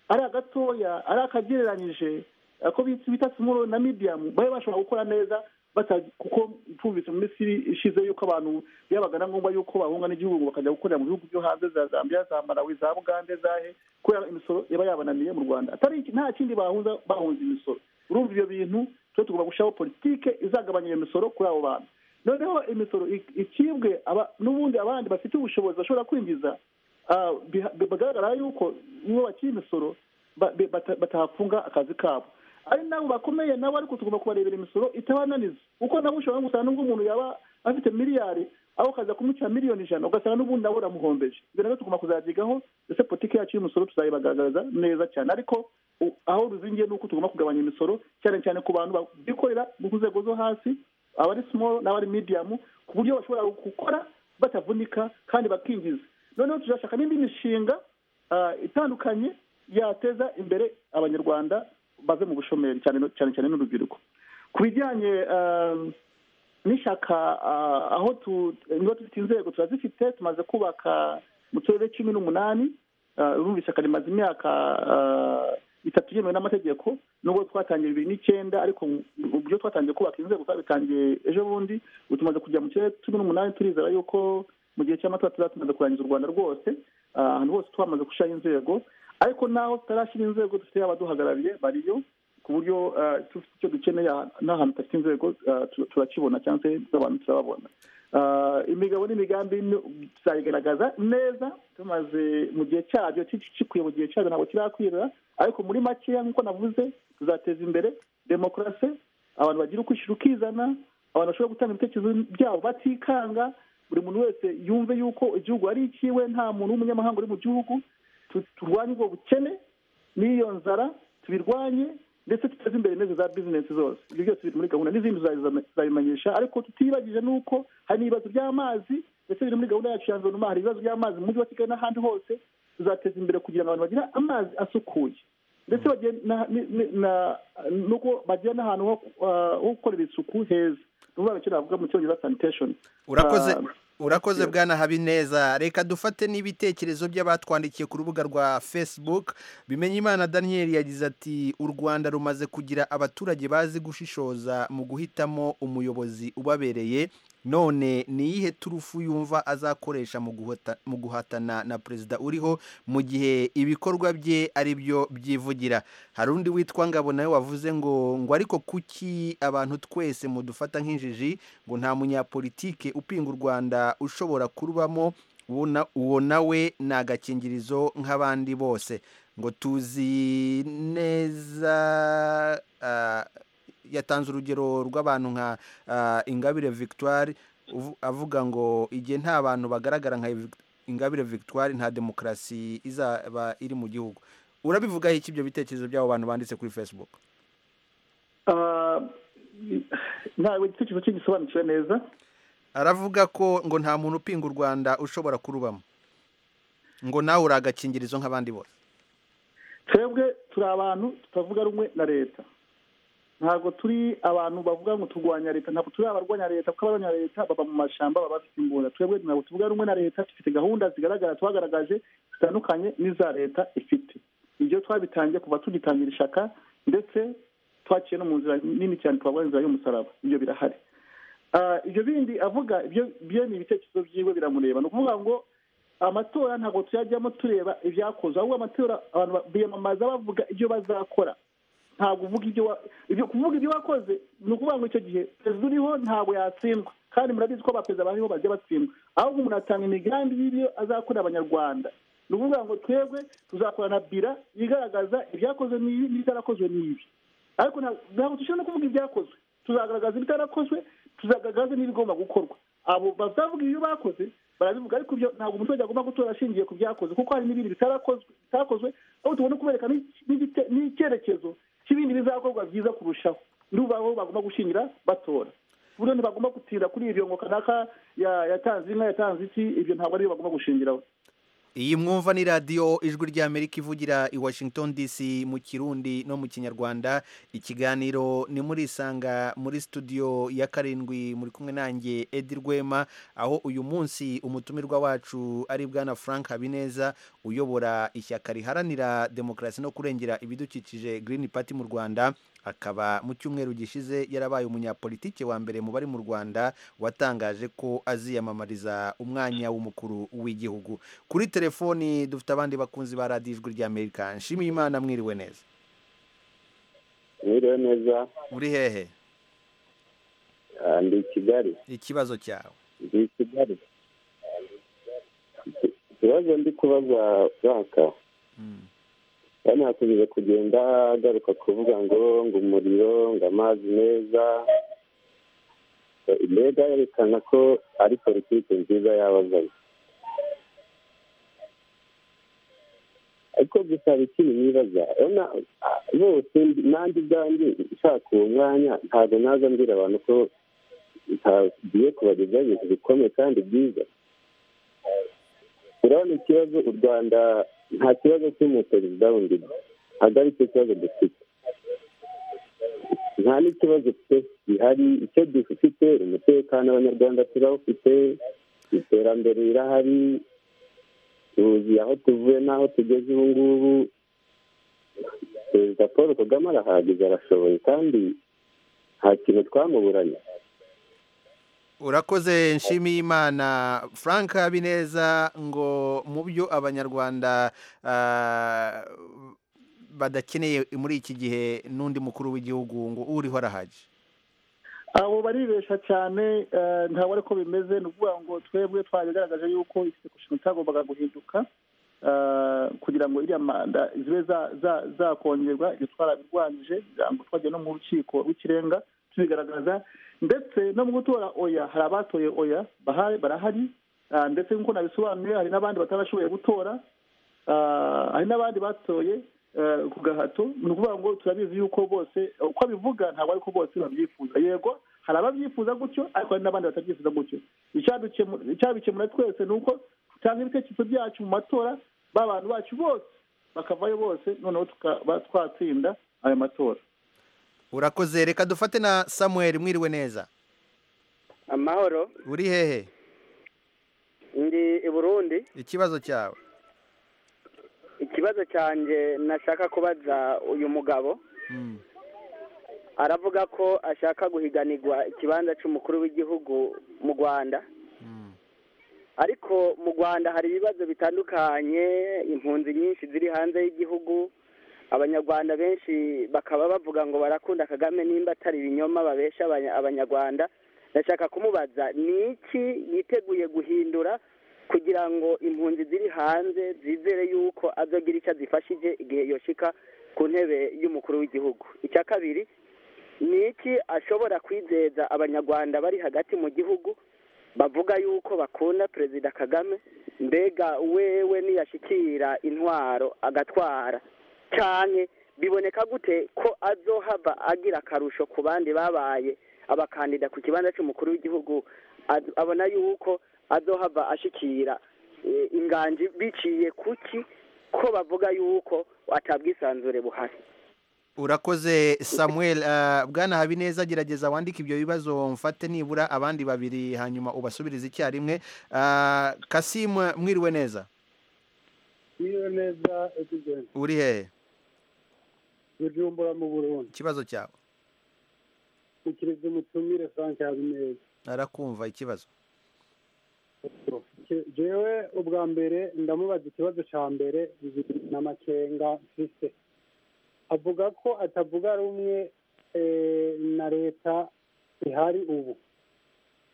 ari agatoya ari akagereranyije ako bita bita simuro na midiyamu babe bashobora gukora neza bata- kuko tumvise mu minsi ishize yuko abantu byabaga na ngombwa yuko bahunga n'igihugu ngo bakajya gukorera mu bihugu byo hanze za zambia za malawi za bugande zahe kubera imisoro iba yabananiye mu rwanda atari iki- nta kindi bahunza bahunze imisoro urumva ibyo bintu twe tugomba gushyiraho politike izagabanya iyo misoro kuri abo bantu noneho imisoro ik- ikibwe aba- n'ubundi abandi bafite ubushobozi bashobora kwinjiza bigaragara yuko iyo bakiri imisoro batahafunga akazi kabo ari nabo bakomeye nabo ariko tugomba kubarebera imisoro itabananiza kuko nabo ushobora gusanga nk'umuntu yaba afite miliyari aho ukaza kumucira miliyoni ijana ugasanga n'ubundi nawe uramuhombeje ibyo nabyo tugomba kuzabyigaho ndetse politiki yacu y'umusoro tuzayibagaragaza neza cyane ariko u- aho ruzingiye ni uko tugomba kugabanya imisoro cyane cyane ku bantu bikorera mu nzego zo hasi abari small n'abari medium ku buryo bashobora gukora batavunika kandi bakinjiza noneho tuzashaka n'indi mishinga ah, itandukanye yateza imbere abanyarwanda bave mu bushomeri cyane cyane cyane n'urubyiruko ku bijyanye ah, n'ishyaka ah, aho tu- niba dufite inzego turazifite tumaze kubaka mu turere cumi n'umunani ah, urumva ishyaka rimaze imyaka ah, itatu yemewe n'amategeko nubwo twatangiye bibiri n'icyenda ariko ubwo twatangiye kubaka inzego twabitangiye ejo bundi ubu tumaze kujya mu turere cumi n'umunani turizera yuko mu gihe cy'amatora tuzaba tumaze kurangiza u rwanda rwose ah, ahantu hose twamaze gushyiraho inzego ariko n'aho tutarashyira inzego dufite abaduhagarariye bariyo ku buryo eh, tufite icyo dukeneye aha- n'ahantu hafite inzego eh, tu- turakibona cyangwa se abantu turababona Eh, imigabo n'imigambi ni- tuzayigaragaza neza tumaze mu gihe cyabyo ki- gikwiye mu gihe cyabyo ntabwo kirakwira ariko muri makeya nk'uko navuze tuzateza imbere demokarasi abantu bagira ukwishyira ukizana abantu bashobora gutanga ibitekerezo byabo batikanga buri muntu wese yumve yuko igihugu ari ikiwe nta muntu w'umunyamahanga uri mu gihugu Tu- turwanye ubwo bukene n'iyo nzara tubirwanye ndetse tuteze imbere neza za bizinesi zose ibyo byose biri muri gahunda n'izindi tuzabiza- tuzabimenyesha ariko tutibagije n'uko hari n'ibibazo by'amazi ndetse biri muri gahunda yacu ya nzonuma hari ibibazo by'amazi mu mujyi wa kigali n'ahandi hose tuzateza imbere kugira ngo abantu bagire amazi asukuye ndetse bagire na- ni- ni- na- nuko bagire n'ahantu ho ah, ho gukorera isuku heza ni ukuvuga icyo navuga mu cyongereza sanitation urakoze Ah, urakoze bwana habineza reka dufate n'ibitekerezo by'abatwandikiye ku rubuga rwa facebook bimenyimana daniel yagize ati u rwanda rumaze kugira abaturage bazi gushishoza mu guhitamo umuyobozi ubabereye none ni iyihe turufu yumva azakoresha mu guhota- mu guhatana na perezida uriho mu gihe ibikorwa bye ari byo byivugira hari undi witwa ngabo nawe wavuze ngo ngo ariko kuki abantu twese mudufata nk'injiji ngo nta munyapolitike upinga u rwanda ushobora kurubamo uwo na- uwo nawe ni agakingirizo nk'abandi bose ngo tuzi neza ah, yatanze urugero rw'abantu nka ah, ingabire victoire uvu- avuga ngo igihe nta bantu bagaragara nka Vic- ingabire victoire nta demokarasi izaba iri mu gihugu urabivugaho iki ibyo bitekerezo by'abo bantu banditse kuri facebook ah, ntawe igitekerezo cye gisobanukiwe neza aravuga ko ngo nta muntu upinga u rwanda ushobora kurubamo ngo nawe uri agakingirizo nk'abandi bose twebwe turi abantu tutavuga rumwe na leta ntabwo turi abantu bavuga ngo turwanya leta ntabwo turi abarwanya leta kuko abarwanya leta baba mu mashyamba baba bafite imbunda twebwe ntabwo tuvuga rumwe na leta dufite gahunda zigaragara twagaragaje zitandukanye n'iza leta ifite ibyo twabitangiye kuva tugitangira ishaka ndetse twaciye no mu nzira nini cyane twavuga inzira y'umusaraba ibyo birahari Ah, ibyo bindi avuga ibyo byo ni ibitekerezo byiwe biramureba ni ukuvuga ngo amatora ntabwo tuyajyamo tureba ibyakoze ahubwo amatora abantu ba- biyamamaza bavuga ibyo bazakora ntabwo uvuga ibyo wa- ibyo kuvuga ibyo wakoze ni ukuvuga ngo icyo gihe perezida uriho ntabwo yatsindwa kandi murabizi ko abaperezida bariho bajya batsindwa ahubwo umuntu atanga imigambi y'ibyo azakorera abanyarwanda ni ukuvuga ngo twebwe tuzakorana bira igaragaza ibyakozwe n'ibi n'ibitarakozwe n'ibi ariko nta- ntabwo dushobora no kuvuga ibyakozwe tuzagaragaza ibitarakozwe tuzagaragaza n'ibigomba gukorwa abo bazavuga ibyo bakoze barabivuga ariko ibyo ntabwo umuturage agomba gutora ashingiye ku byakozwe kuko hari n'ibindi bitarakozwe bitakozwe aho tugomba kubereka n'iki- n'igite- n'icyerekezo cy'ibindi bizakorwa byiza kurushaho ndumva aho bagomba gushingira batora ku buryo ntibagomba gutinda kuri ibyo ngo kanaka ya- yatanze inka yatanze iki ibyo ntabwo ari byo bagomba gushingiraho iyi mwumva ni radiyo ijwi ry'amerika ivugira i washington dc mu kirundi no mu kinyarwanda ikiganiro ni muri isanga muri studio ya karindwi muri kumwe nanjye edi rwema aho uyu munsi umutumirwa wacu ari bwana frank habineza uyobora ishyaka riharanira demokarasi no kurengera ibidukikije green party mu rwanda akaba mu cyumweru gishize yarabaye umunyapolitike wa mbere mu bari mu rwanda watangaje ko aziyamamariza umwanya w'umukuru w'igihugu kuri telefoni dufite abandi bakunzi ba radiyo ijwi ry'amerika nshimiye imana mwiriwe neza mwiriwe neza uri hehe ah, ndi i kigali ikibazo cyawe ndi i kigali ibibazo ndi kubaza baka kandi hakomeje kugenda agaruka kuvuga ngo ngo umuriro ngo amazi meza mbega yerekana ko ari politiki nziza yabazanye ariko gusa hari ikintu nibaza urabona bose nanjye ubwanjye nshaka uwo mwanya ntabwo naza mbwira abantu ko ntagiye kubagezaho ibintu bikomeye kandi byiza urabona ikibazo u rwanda nta kibazo cy'umuperezida wundi ntabwo ari cyo kibazo dufite nta n'ikibazo gihari icyo dufite umutekano abanyarwanda turawufite iterambere rirahari tuzi aho tuvuye n'aho tugeze ubu ngubu perezida paul kagame arahagije arashoboye kandi nta kintu twamuburanye urakoze nshimiye imana frank habineza ngo mu byo abanyarwanda badakeneye muri iki gihe n'undi mukuru w'igihugu ngo uriho arahagije abo baribesha cyane ntabwo ariko bimeze ni ukuvuga ngo twebwe twabigaragaje yuko igisekushoni cyagombaga guhinduka kugira ngo iriya manda zibe zakongerwa ibyo twarabirwanyije kugira ngo twajya no mu rukiko rw'ikirenga tubigaragaza ndetse no mu gutora oya hari abatoye oya barahari ndetse nk'uko nabisobanuye hari n'abandi batarashoboye gutora hari n'abandi batoye ku gahato ni ukuvuga ngo turabizi yuko bose uko abivuga ntabwo ariko bose babyifuza yego hari ababyifuza gutyo ariko hari n'abandi batabyifuza gutyo icyabikemura twese ni uko dutanga ibitekerezo byacu mu matora b'abantu bacu bose bakavayo bose noneho tukaba twatsinda ayo matora urakoze reka dufate na samuel mwiriwe neza amahoro uri hehe ndi i burundi ikibazo cyawe ikibazo cyanjye nashaka kubaza uyu mugabo aravuga ko ashaka guhiganirwa ikibanza cy'umukuru w'igihugu mu rwanda ariko mu rwanda hari ibibazo bitandukanye impunzi nyinshi ziri hanze y'igihugu abanyarwanda benshi bakaba bavuga ngo barakunda kagame nimba atari ibinyoma babesha abanyarwanda ndashaka kumubaza ni iki yiteguye guhindura kugira ngo impunzi ziri hanze zizere yuko azogira icyo azifashije igihe yoshika ku ntebe y'umukuru w'igihugu icya kabiri ni iki ashobora kwizeza abanyarwanda bari hagati mu gihugu bavuga yuko bakunda perezida kagame mbega wewe niyashyikira intwaro agatwara cyane biboneka gute ko azohava agira akarusho ku bandi babaye abakandida ku kibanza cy'umukuru w'igihugu abona yuko azohava ashikira inganji biciye kuki ko bavuga yuko atabwisanzure buhari urakoze samuel bwana habineza gerageza wandike ibyo bibazo mfate nibura abandi babiri hanyuma ubasubirize icyarimwe kasimu mwiriwe neza mwiriwe neza uri hehe bujumbura mu burundi ikibazo cyawe ukiriza umutumire frank habineza arakumva ikibazo jewe ubwa mbere ndamubaza ikibazo cya mbere na makenga mfise avuga ko atavuga rumwe na leta ihari ubu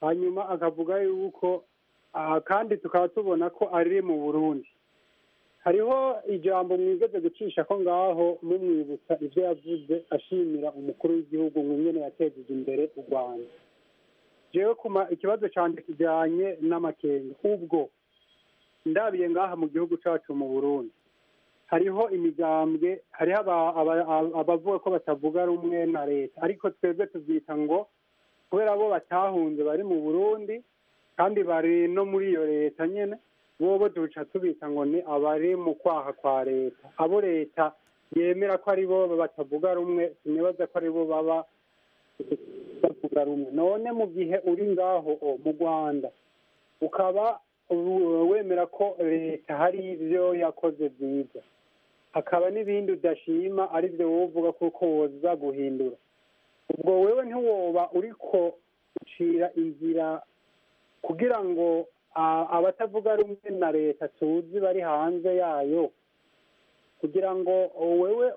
hanyuma akavuga yuko kandi tukaba tubona ko ari mu burundi hariho ijambo mwigeze gucisha ko ngaho mumwibutsa ibyo yavuze ashimira umukuru w'igihugu ngo nyine yatejeje imbere u rwanda jewe kuma ikibazo cyane kijyanye n'amakenga ubwo ndabiye ngaha mu gihugu cyacu mu burundi hariho imigambwe hariho abavuga ko batavuga rumwe na leta ariko twebwe tubyita ngo kubera bo batahunze bari mu burundi kandi bari no muri iyo leta nyine bo duca tubita ngo ni abari mu kwaha kwa leta abo leta yemera ko ari bo batavuga rumwe sinibaza ko ari bo baba bavuga rumwe none mu gihe uri ngaho mu rwanda ukaba wemera ko leta hari ibyo yakoze byiza hakaba n'ibindi udashima ari byo wowe uvuga kuko woza guhindura ubwo wewe ntiwoba uriko ucira inzira kugira ngo abatavuga rumwe na leta tuzi bari hanze yayo kugira ngo wewe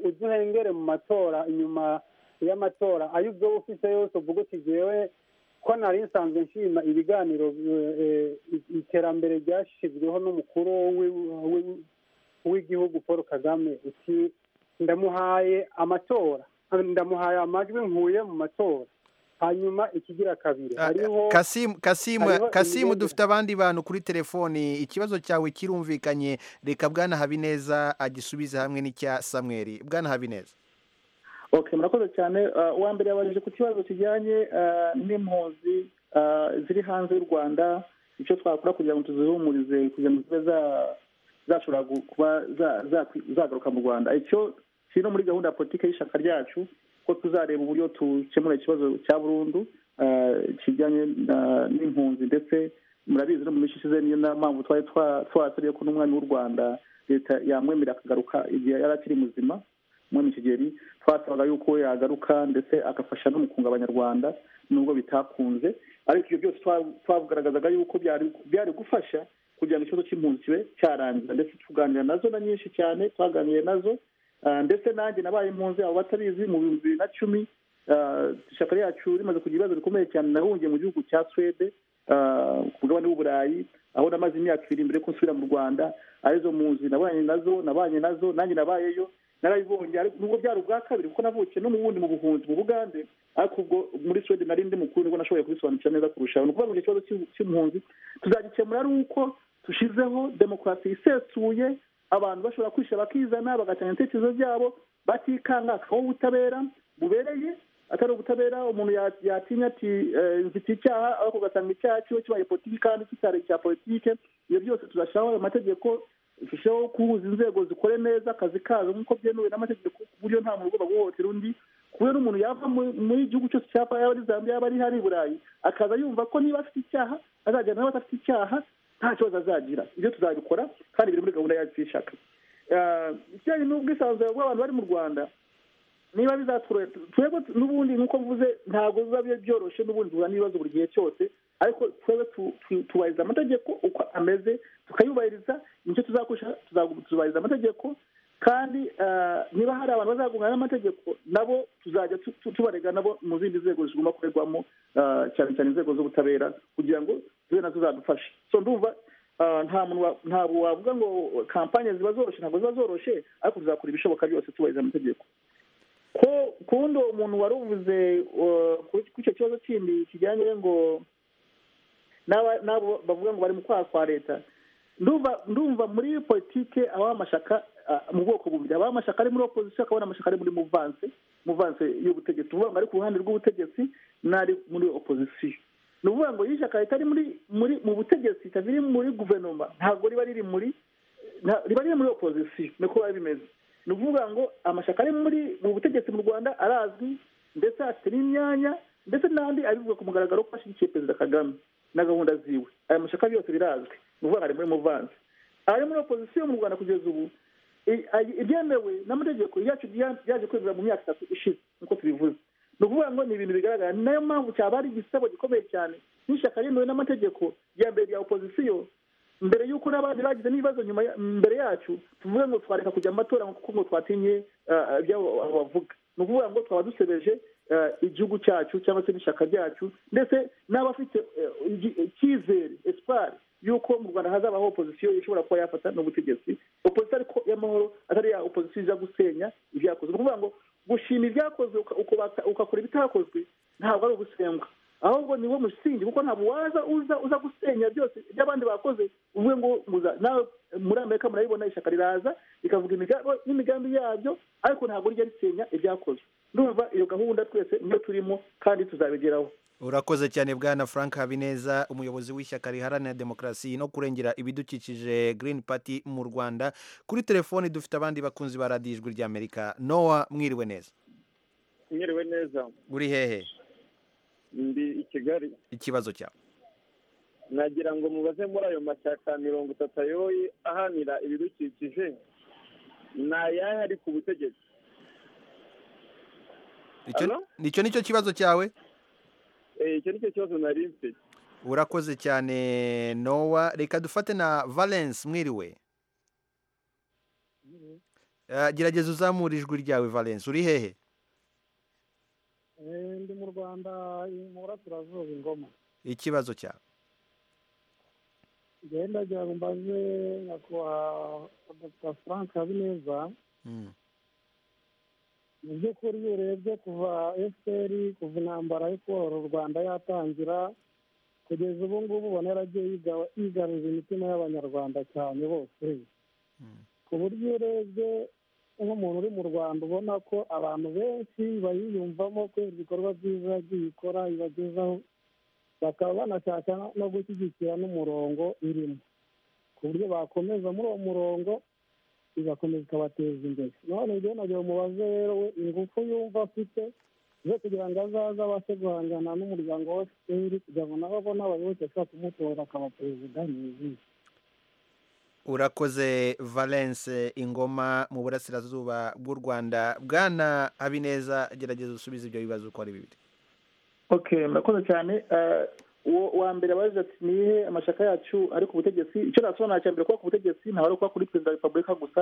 uduhengere mu matora inyuma y'amatora ayo ubwo ufite yose uvuga uti ngewe ko nari nsanzwe nshima ibiganiro eh, iterambere ryashyizweho n'umukuru w'i- w'i- w'igihugu paul kagame uti ndamuhaye amatora ndamuhaye amajwi nkuye mu matora hanyuma ikigira kabiri hariho kasimu hariho kasimu kasimu imigenzo- dufite abandi bantu kuri telefoni ikibazo cyawe kirumvikanye reka bwana habineza agisubize hamwe n'icya samweri bwana habineza okay murakoze cyane Ah, uwa mbere yabajije ku kibazo kijyanye ah, n'impunzi ah, ziri hanze y'u rwanda icyo twakora kugira ngo tuzihumurize kugira ngo zibe za- zashobora gu- kuba za- zakwi- zagaruka mu rwanda icyo kiri no muri gahunda ya politiki y'ishyaka ryacu ko tuzareba uburyo dukemura ikibazo cya burundu ah, kijyanye na- n'impunzi ndetse murabizi no mu minsi ishize niyo na mpamvu twari twa- twasabye ko n'umwami w'u rwanda leta yamwemera akagaruka igihe yari akiri muzima umwami kigeli twasabaga yuko we yagaruka ndetse agafasha no mu kunga abanyarwanda nubwo bitakunze ariko ibyo byose twa- twagaragazaga yuko byari byari gufasha kugira ngo ikibazo cy'impunzi kibe cyarangira ndetse tuganira nazo na nyinshi cyane twaganiriye nazo Ah, ndetse nanjye nabaye impunzi abo batabizi mu bihumbi bibiri na cumi ah, ishyaka ryacu rimaze kugira ibibazo bikomeye cyane nahungiye mu gihugu cya swede ah, ku mugabane w'uburayi aho namaze imyaka ibiri mbere yuko nsubira mu rwanda arizo mpunzi nabanye nazo nabanye nazo nanjye nabayeyo narabibonye ariko nubwo byari ubwa kabiri kuko navukiye no mu bundi mu buhunzi mu bugande ariko ubwo muri swede nari ndi mukuru nibwo nashoboye kubisobanukira neza kurushaho ni ukuvuga ngo ikibazo cy'u- cy'impunzi tuzagikemura ari uko tushizeho demokarasi isesuye abantu bashobora kwisha bakizana bagatanga ibitekerezo byabo batikanga hakabaho ubutabera bubereye atari ubutabera umuntu ya- yatinya ati eh, mfite icyaha ariko ugasanga icyaha kiba kibaye politiki kandi kitari icya politiki ibyo byose tuzashyiraho ayo mategeko turusheho guhuza inzego zikore neza akazi kazo nk'uko byemewe n'amategeko ku buryo nta muntu ugomba guhohotera undi kubera umuntu yava mu- muri igihugu cyose cyapa yaba ari zambia yaba ari hari i burayi akaza yumva ko niba afite icyaha azajyana n'abadafite icyaha nta kibazo azagira ibyo tuzabikora kandi biri muri gahunda yacu y'ishaka Ah, ikijyanye n'ubwisanzure bw'abantu bari mu rwanda niba bizatworohera twebwe n'ubundi nk'uko mvuze ntabwo biba bi- byoroshye n'ubundi duhura n'ibibazo buri gihe cyose ariko twebwe tu- tu- twubahiriza amategeko uko ameze tukayubahiriza nicyo tuzakoresha tuzagu- tuzubahiriza amategeko kandi ah, niba hari abantu bazagongana n'amategeko nabo tuzajya tu- tu- tubarega nabo mu zindi nzego zigomba gukorerwamo ah, cyane cyane inzego z'ubutabera kugira ngo zibe nazo zadufasha so ndumva ah, nta muntu wa- ntabwo wavuga ngo kampanye ziba zoroshye ntabwo ziba zoroshye ariko tuzakora ibishoboka byose tubahiriza amategeko ko ku wundi uwo muntu wari uvuze uh, ku- ku icyo kibazo kindi kijyanye ngo n'aba- n'abo bavuga ngo bari mu kwaha kwa leta ndumva ndumva muri politike abaho amashyaka ah, mu bwoko bubiri abaho amashyaka ari muri opozisiyo akabona amashyaka ari muri muvanse muvanse y'ubutegetsi uvuga ngo ari ku ruhande rw'ubutegetsi n'ari muri opozisiyo ni ukuvuga ngo iyo ishyaka ritari muri muri mu butegetsi riri muri guverinoma ntabwo riba riri muri nta- riba riri muri opozisiyo niko biba bimeze ni ukuvuga ngo amashyaka ari muri mu butegetsi mu rwanda arazwi ndetse afite n'imyanya ndetse n'andi abivuga ku mugaragaro ko ashyigikiye perezida kagame na gahunda ziwe aya mashyaka yose birazwi ni ukuvuga ngo ari muri muvanze ari muri opozisiyo mu rwanda kugeza ubu i- ay- ibyemewe n'amategeko yacu bya- byaje kwemera mu myaka itatu ishize nk'uko tubivuze ni ukuvuga ngo ni ibintu bigaragara ni nayo mpamvu cyaba ari igisebo gikomeye cyane n'ishyaka ryemewe n'amategeko rya mbere rya opozisiyo mbere y'uko n'abandi bagize n'ibibazo nyuma ya- mbere yacu tuvuge ngo twareka kujya mu matora ngo- kuko ngo twatinye ah, ibyo abo- abo bavuga ni ukuvuga ngo twaba dusebeje ah, igihugu cyacu cyangwa se n'ishyaka ryacu ndetse n'abafite eh, igi- icyizere esipari y'uko mu rwanda hazabaho opozisiyo ishobora kuba yafata n'ubutegetsi opozisiyo ariko y'amahoro atari ya opozisiyo iza gusenya ibyakozwe ni ukuvuga ngo gushima ibyakozwe uka- ukubaka- ugakora ibitakozwe ntabwo ari ugusengwa ahubwo ni wo musingi kuko ntabwo waza uza uza gusenya byose ibyo abandi bakoze uvuge ngo muza nawe muri amerika murabibona ishyaka riraza rikavuga imiga- n'imigambi yabyo ariko ntabwo rijya risenya ibyakozwe ndumva iyo gahunda twese niyo turimo kandi tuzabigeraho urakoze cyane bwana frank habineza umuyobozi w'ishyaka riharanira demokarasi no kurengera ibidukikije green party mu rwanda kuri telefoni dufite abandi bakunzi ba radiyo ijwi ry'amerika nowa mwiriwe neza mwiriwe neza uri hehe ndi i kigali ikibazo cyawe nagira ngo mubaze muri ayo mashyaka mirongo itatu ayoye ahanira ibidukikije ni ayahe ari ku butegetsi Icyo- Hello? nicyo nicyo kibazo cyawe Eh, icyo ni cyo kibazo nari mfite urakoze cyane nowa reka dufate na valence mwiriwe Eh, gerageza uzamura ijwi ryawe valence uri hehe ndi mu rwanda mu burasirazuba ingoma ikibazo cyawe genda kugira ngo mbaze nyakubahwa dr frank habineza Mm. mu by'ukuri iyo urebye kuva fpr kuva intambara yo kubohora u rwanda yatangira kugeza ubu ngubu ubona yaragiye yiga- yigarurira imitima y'abanyarwanda cyane bose ku buryo iyo urebye nk'umuntu uri mu rwanda ubona ko abantu benshi bayiyumvamo kubera ibikorwa byiza yagiye ikora ibagezaho bakaba banashaka no gushyigikira n'umurongo irimo ku buryo bakomeza muri uwo murongo igakomeza ikabateza imbere none rero nagira umubaze rero we ingufu yumva afite zo kugira ngo azaze abashe guhangana n'umuryango wa fpr kugira ngo nabo abone abayoboke ashobora kumutora akaba perezida yuzuye urakoze valence ingoma mu burasirazuba bw'u rwanda bwana habineza gerageza usubize ibyo bibazo uko ari bibiri okay murakoze cyane Eh, uwo wa mbere abaje ati nihe amashyaka yacu ari ku butegetsi icyo nasobanura cya mbere kuba ku butegetsi ntabwo ari ukuba kuri perezida wa repubulika gusa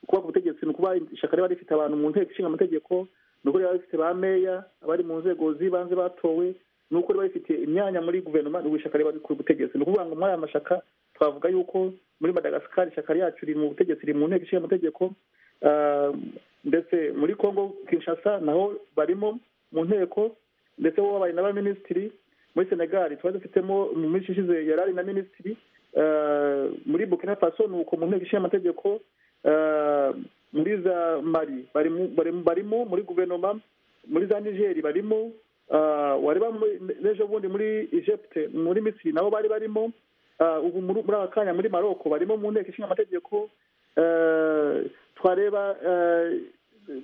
kuba ku butegetsi ni ukuba ishyaka riba rifite abantu mu nteko ishinga amategeko ni uko riba rifite ba meya abari mu nzego z'ibanze batowe ni uko riba rifite imyanya muri guverinoma ni ishyaka riba riri ku butegetsi ni ukuvuga ngo muri aya mashyaka twavuga yuko muri madagasikari ishyaka ryacu riri mu butegetsi riri mu nteko ishinga amategeko Eh, ndetse muri congo kinshasa naho barimo mu nteko ndetse bo babaye n'abaminisitiri muri senegal twari dufitemo mu minsi ishize yari ari na minisitiri eh, muri burkina faso ni uko mu nteko ishinga amategeko eh, muri za mari barimo- barimo barimo muri guverinoma muri za nigeri barimo eh, wareba muri- n'ejo bundi muri egypte muri misiri nabo bari barimo Eh, ubu muri muri aka kanya muri maroko barimo mu nteko ishinga amategeko Eh, twareba eh,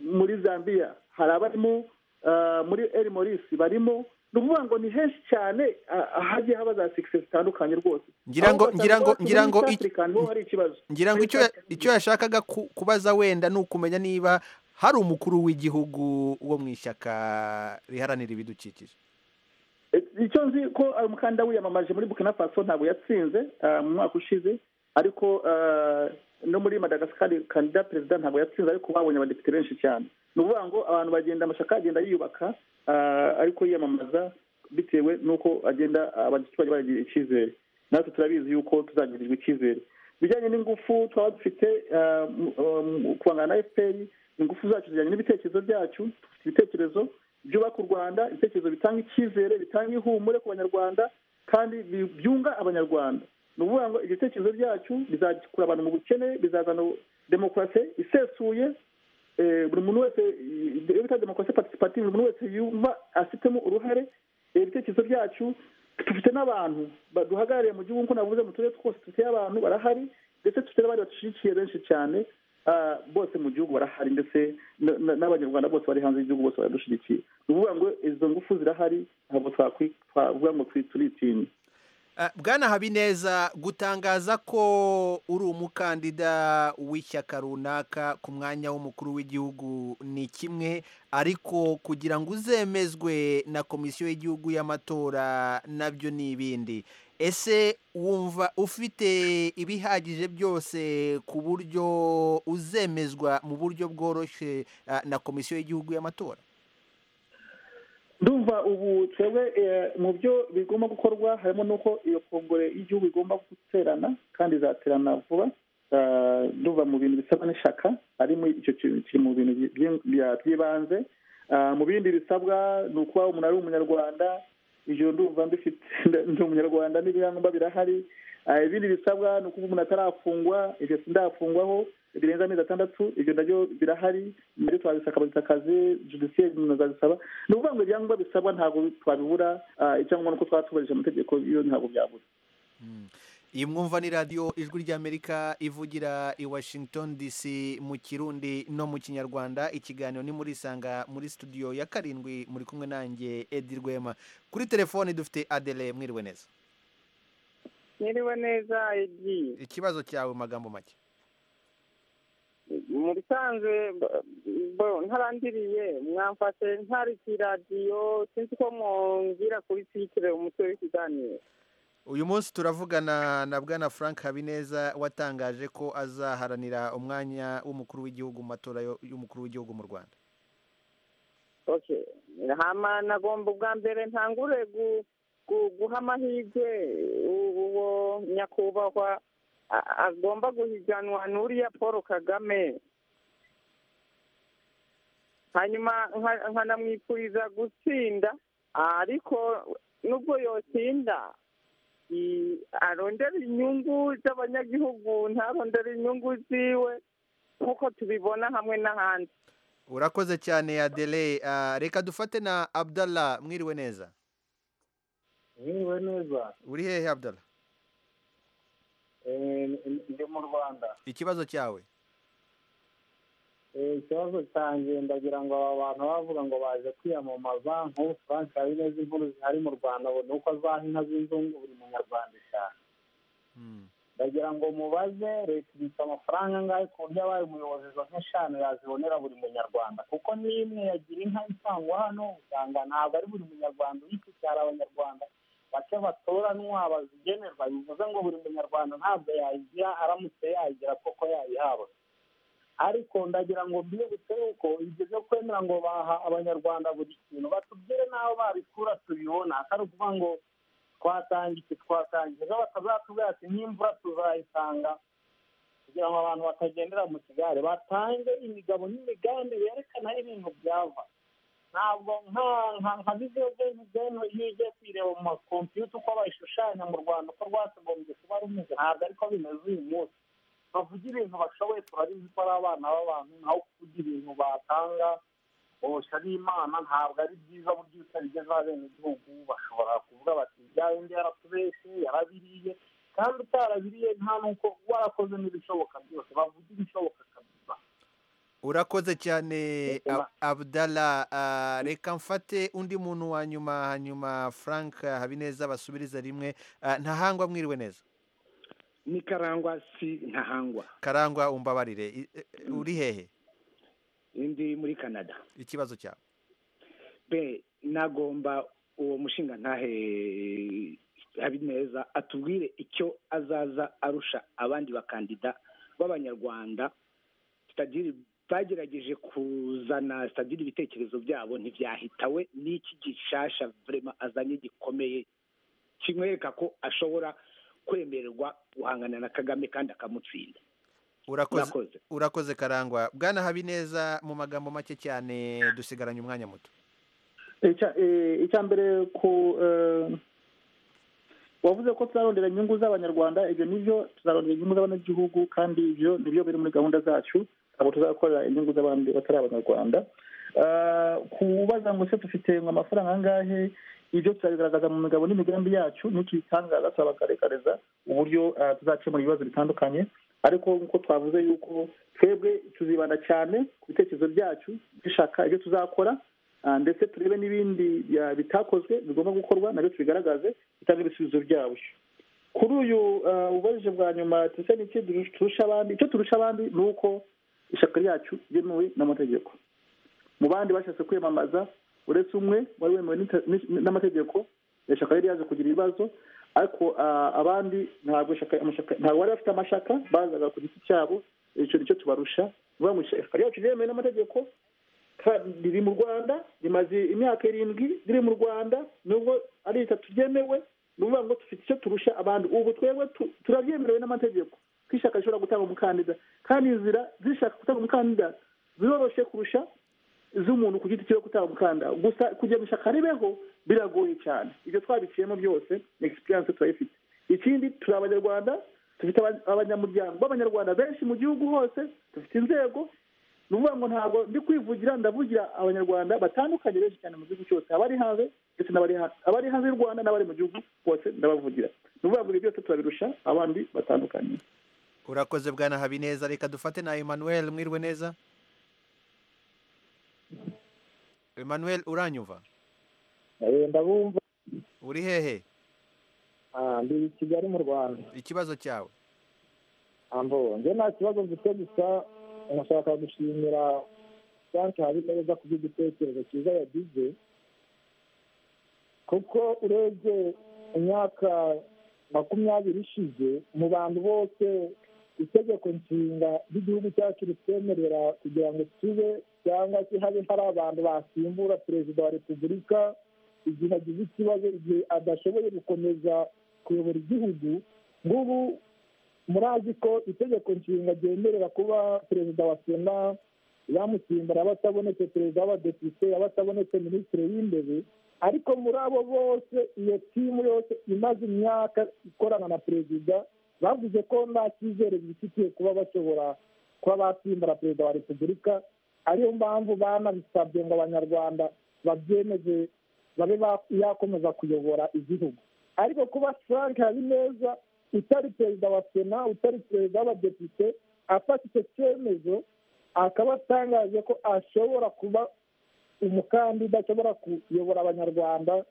muri zambia hari abarimo eh, muri eri morisi barimo ni ukuvuga ngo ni henshi cyane ah, ahagiye haba za sikisi zitandukanye rwose Ngira ngo- Aho ngira ngo- ugasanga ngira ngo muri East ic- Africa niho hari ikibazo ngira ngo Muri icyo East ya- icyo yashakaga ku- kubaza wenda ni ukumenya niba hari umukuru w'igihugu wo mu ishyaka riharanira ibidukikije icyo nzi ko ari umukandida wiyamamaje muri burkina faso ntabwo yatsinze ah, mu mwaka ushize ariko ah, no muri madagasikari kandida perezida ntabwo yatsinze ariko babonye abadepite benshi cyane ni ukuvuga ngo abantu bagenda amashyaka agenda yiyubaka ah, ariko yiyamamaza bitewe n'uko agenda abaturage baragirira icyizere natwe turabizi yuko tuzagirirwa icyizere ibijyanye n'ingufu twaba dufite ah, mu- ah, mu kubangana na fpr ingufu zacu zijyanye n'ibitekerezo byacu dufite ibitekerezo byubaka u rwanda ibitekerezo bitanga icyizere bitanga ihumure ku banyarwanda kandi bi- byunga abanyarwanda ni ukuvuga ngo ibitekerezo byacu bizakura abantu mu bukene bizazana demokarasi isesuye eh, buri muntu wese eh, iyo bita demokarasi participative buri muntu wese yumva afitemo uruhare Eh, ibitekerezo byacu dufite n'abantu baduhagarariye mu gihugu nk'uko navuze mu turere twose dufite abantu barahari ndetse dufite n'abandi badushyigikiye benshi cyane ah, bose mu gihugu barahari ndetse na- na- n'abanyarwanda bose bari hanze y'igihugu bose baradushyigikiye ni ukuvuga ngo izo ngufu zirahari ntabwo twakwi- twavuga ngo turi- turitinya Ah, bwana habineza gutangaza ko uri umukandida w'ishyaka runaka ku mwanya w'umukuru w'igihugu ni kimwe ariko kugira ngo uzemezwe na komisiyo y'igihugu y'amatora nabyo ni ibindi ese wumva ufite ibihagije byose ku buryo uzemezwa mu buryo bworoshye ah, na komisiyo y'igihugu y'amatora ndumva ubu twebwe eh, mu byo bigomba gukorwa harimo n'uko iyo kongore y'igihugu igomba guterana kandi izaterana vuba Ah, ndumva mu bintu bisabwa n'ishaka harimo icyo kintu kiri mu bintu byi- byi- bya- by'ibanze Ah, mu bindi bisabwa ni ukuba umuntu ari umunyarwanda ibyo ndumva mbifite ndi umunyarwanda n'ibirangwa birahari Ah, ibindi bisabwa ni ukuba umuntu atarafungwa ibyo sindafungwaho birenze amezi atandatu ibyo nabyo birahari nabyo twabisaka bazitakaze judiciaire nazabisaba ni ukuvuga ngo ibyangombwa bisabwa ntabwo twabibura Ah, icyangombwa ni uko twaba twubahirije amategeko yo ntabwo byabura iyi mwumva ni radiyo ijwi ry'amerika ivugira i washington dc mu kirundi no mu kinyarwanda ikiganiro ni muri isanga muri studio ya karindwi muri kumwe nanjye edi rwema kuri telefoni dufite adele mwiriwe neza Niriwe neza igiye ikibazo cyawe mu magambo make mu bisanzwe b- bo- ntarandiriye mwamfashe ntari ku iradiyo sinzi ko mwongera kubitwikire umutwe w'ikiganiro uyu munsi turavugana na bwana frank habineza watangaje ko azaharanira umwanya w'umukuru w'igihugu mu matora yo- y'umukuru w'igihugu mu rwanda okay hama nagomba ubwa mbere ntangure gu- gu- guha amahirwe uwo nyakubahwa a- agomba guhiganwa n'uriya paul kagame hanyuma nka- nkanamwifuriza gutsinda ariko nubwo yotsinda i- arondera inyungu z'abanyagihugu ntarondera inyungu ziwe nk'uko tubibona hamwe n'ahandi urakoze cyane Adele Ah, reka dufate na Abdallah mwiriwe neza mwiriwe neza uri hehe Abdallah Eh, ndi mu rwanda ikibazo cyawe Eh, ikibazo cyanjye ndagira ngo aba bantu bavuga ngo baje kwiyamamaza nk'ubu frank habineza inkuru zihari mu rwanda ubu ni uko azaha inka z'inzungu buri munyarwanda eshanu ndagira ngo mubaze leta ibitse amafaranga angahe ku buryo abaye umuyobozi izo nka eshanu yazibonera buri munyarwanda kuko n'imwe yagira inka itangwa hano usanga ntabwo ari buri munyarwanda uyifite hari abanyarwanda bake batoranwa bazigenerwa bivuze ngo buri munyarwanda ntabwo yayigira aramutse yayigira koko yayihawe ariko ndagira ngo mbibe uko ibyo byo kwemera ngo baha abanyarwanda buri kintu batubwire n'aho babikura tubibona atari ukuvuga ngo twatanga iki twatanga iki ejo batazatubwira ati n'imvura tuzayisanga kugira ngo abantu batagendera mu kigare batange imigabo n'imigambi berekana aho ibintu byava ntabwo nka nka nka biziyo gemu gemu iyo ugiye kuyireba mu makompiyuta uko bayishushanya mu rwanda uko rwakagombye kuba rumeze ntabwo ariko bimeze uyu munsi bavuga ibintu bashoboye turabizi ko ari abana b'abantu naho kuvuga ibintu batanga bosha n'imana ntabwo ari byiza buryo iyo utabigeza abenegihugu bashobora kuvuga bati bya bindi yaratubeshye yarabiriye kandi utarabiriye nta n'uko warakoze n'ibishoboka byose bavuga ibishoboka kabisa urakoze cyane Ab- Abdallah Ah, reka mfate undi muntu wa nyuma hanyuma Frank Habineza basubirize rimwe Ah, ntahangwa mwiriwe neza ni karangwa si ntahangwa karangwa umbabarire I- eh, eh, uri hehe ndi muri canada ikibazo cyawe be nagomba uwo mushinga ntahe habineza atubwire icyo azaza arusha abandi bakandida b'abanyarwanda sitadiri bagerageje kuzana sitadiri ibitekerezo byabo ntibyahitawe n'iki gishasha vurema azanye gikomeye kimwereka ko ashobora kwemererwa guhangana na kagame kandi akamutsinda urakoze urakoze karangwa bwana Habineza mu magambo make cyane dusigaranye umwanya muto Icya- eh, icya mbere ku eh, wavuze ko tuzarondera inyungu z'abanyarwanda ibyo ni byo tuzarondera inyungu z'abanyagihugu kandi ibyo ni byo biri muri gahunda zacu ntabwo tuzakorera inyungu z'abandi batari abanyarwanda Eh, kubaza ngo se dufite ngo amafaranga angahe ibyo tuzabigaragaza mu migabo n'imigambi yacu n'icyo bitangaza turabagaragariza uburyo eh, tuzakemura ibibazo bitandukanye ariko nk'uko twavuze yuko twebwe tuzibanda cyane ku bitekerezo byacu dushaka ibyo tuzakora Ah, ndetse turebe n'ibindi bya- bitakozwe bigomba gukorwa nabyo tubigaragaze bitange ibisubizo byabyo kuri uyu ah, ubajije bwa nyuma tuse n'iki durusha- turusha abandi icyo turusha abandi ni uko ishyaka ryacu ryemewe n'amategeko mu bandi bashatse kwiyamamaza uretse umwe wari wemewe n'inter- n- n'amategeko ishyaka rero yaje kugira ibibazo ariko ah, abandi ntabwo ishyaka- amashaka- ntabwo bari bafite amashaka bazaga ku giti cyabo icyo nicyo tubarusha ni ukuvuga ngo ishyaka ryacu ryemewe n'amategeko kandi riri mu rwanda rimaze imyaka irindwi riri mu rwanda nubwo ari itatu ryemewe ni ukuvuga ngo dufite icyo turusha abandi ubu twebwe tu- turabyemerewe n'amategeko ko ishyaka rishobora gutanga umukandida kandi inzira zishaka gutanga umukandida ziroroshye kurusha iz'umuntu ku giti cyiwe kutaba umukandida gusa kugira ngo ishyaka ribeho biragoye cyane ibyo twabiciyemo byose ni egisipiriyanse turayifite ikindi turi abanyarwanda dufite aba- abanyamuryango b'abanyarwanda benshi mu gihugu hose dufite inzego ni ukuvuga ngo ntabwo ndi kwivugira ndavugira abanyarwanda batandukanye benshi cyane mu gihugu cyose abari hanze ndetse n'abari hanze abari hanze y'u rwanda n'abari mu gihugu bose ndabavugira ni ukuvuga ngo ibi byose turabirusha abandi batandukanye urakoze bwana Habineza reka dufate na Emmanuel mwiriwe neza Emmanuel uranyumva ndabumva uri hehe ah, ndi i kigali mu rwanda ikibazo cyawe ambo njye nta kibazo mfite gusa nashaka gushimira frank habineza ku bw'igitekerezo cyiza yagize kuko urebye imyaka makumyabiri ishize mu bantu bose itegeko nshinga ry'igihugu cyacu ritwemerera kugira ngo tube cyangwa se habe hari abantu basimbura perezida wa repubulika igihe agize ikibazo igihe adashoboye gukomeza kuyobora igihugu ngubu murazi ko itegeko nshinga ryemerera kuba perezida wa sena bamusimbura batabonetse perezida w'abadepite abatabonetse minisitiri w'indebe ariko muri abo bose iyo timu yose imaze imyaka ikorana na perezida bavuze ko nta cyizere bifitiye kuba bashobora kuba basimbura perezida wa repubulika ariyo mpamvu banabisabye ngo abanyarwanda babyemeze babe ba- yakomeza kuyobora igihugu ariko kuba frank habineza utari perezida wa sena utari perezida w'abadepite afata icyo cyemezo akaba atangaje ko ashobora kuba umukandida ashobora kuyobora abanyarwanda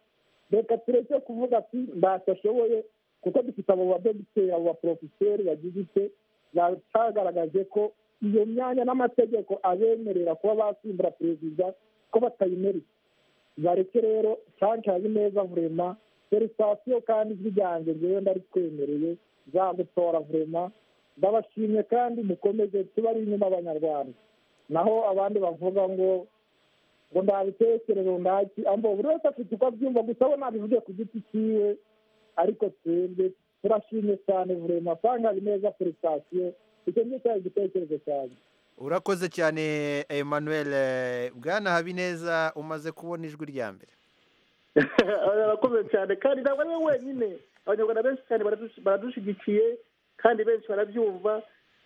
reka tureke kuvuga ati ntacyo ashoboye kuko dufite abo badogiteri abo baporofeseri bagize ite batagaragaje ko iyo myanya n'amategeko abemerera kuba basimbura perezida ko batayimereye bareke rero frank habineza vurema felicitasiyo kandi ijwi ryanjye ngewe ndaritwemereye zagutora vurema ndabashimye kandi mukomeze tuba ari inyuma abanyarwanda naho abandi bavuga ngo ngo ntabitekerezo ndaki ambo buri wese afite uko abyumva gusa we nabivuge ku giti cyiwe ariko twebwe turashimye cyane vurema frank habineza felicitasiyo icyo ngicyo cyari igitekerezo cyanjye urakoze cyane emmanuel Eh, bwana habineza umaze kubona ijwi rya mbere arakomeye cyane kandi ntabwo ari we wenyine abanyarwanda benshi cyane baradus- baradushyigikiye kandi benshi barabyumva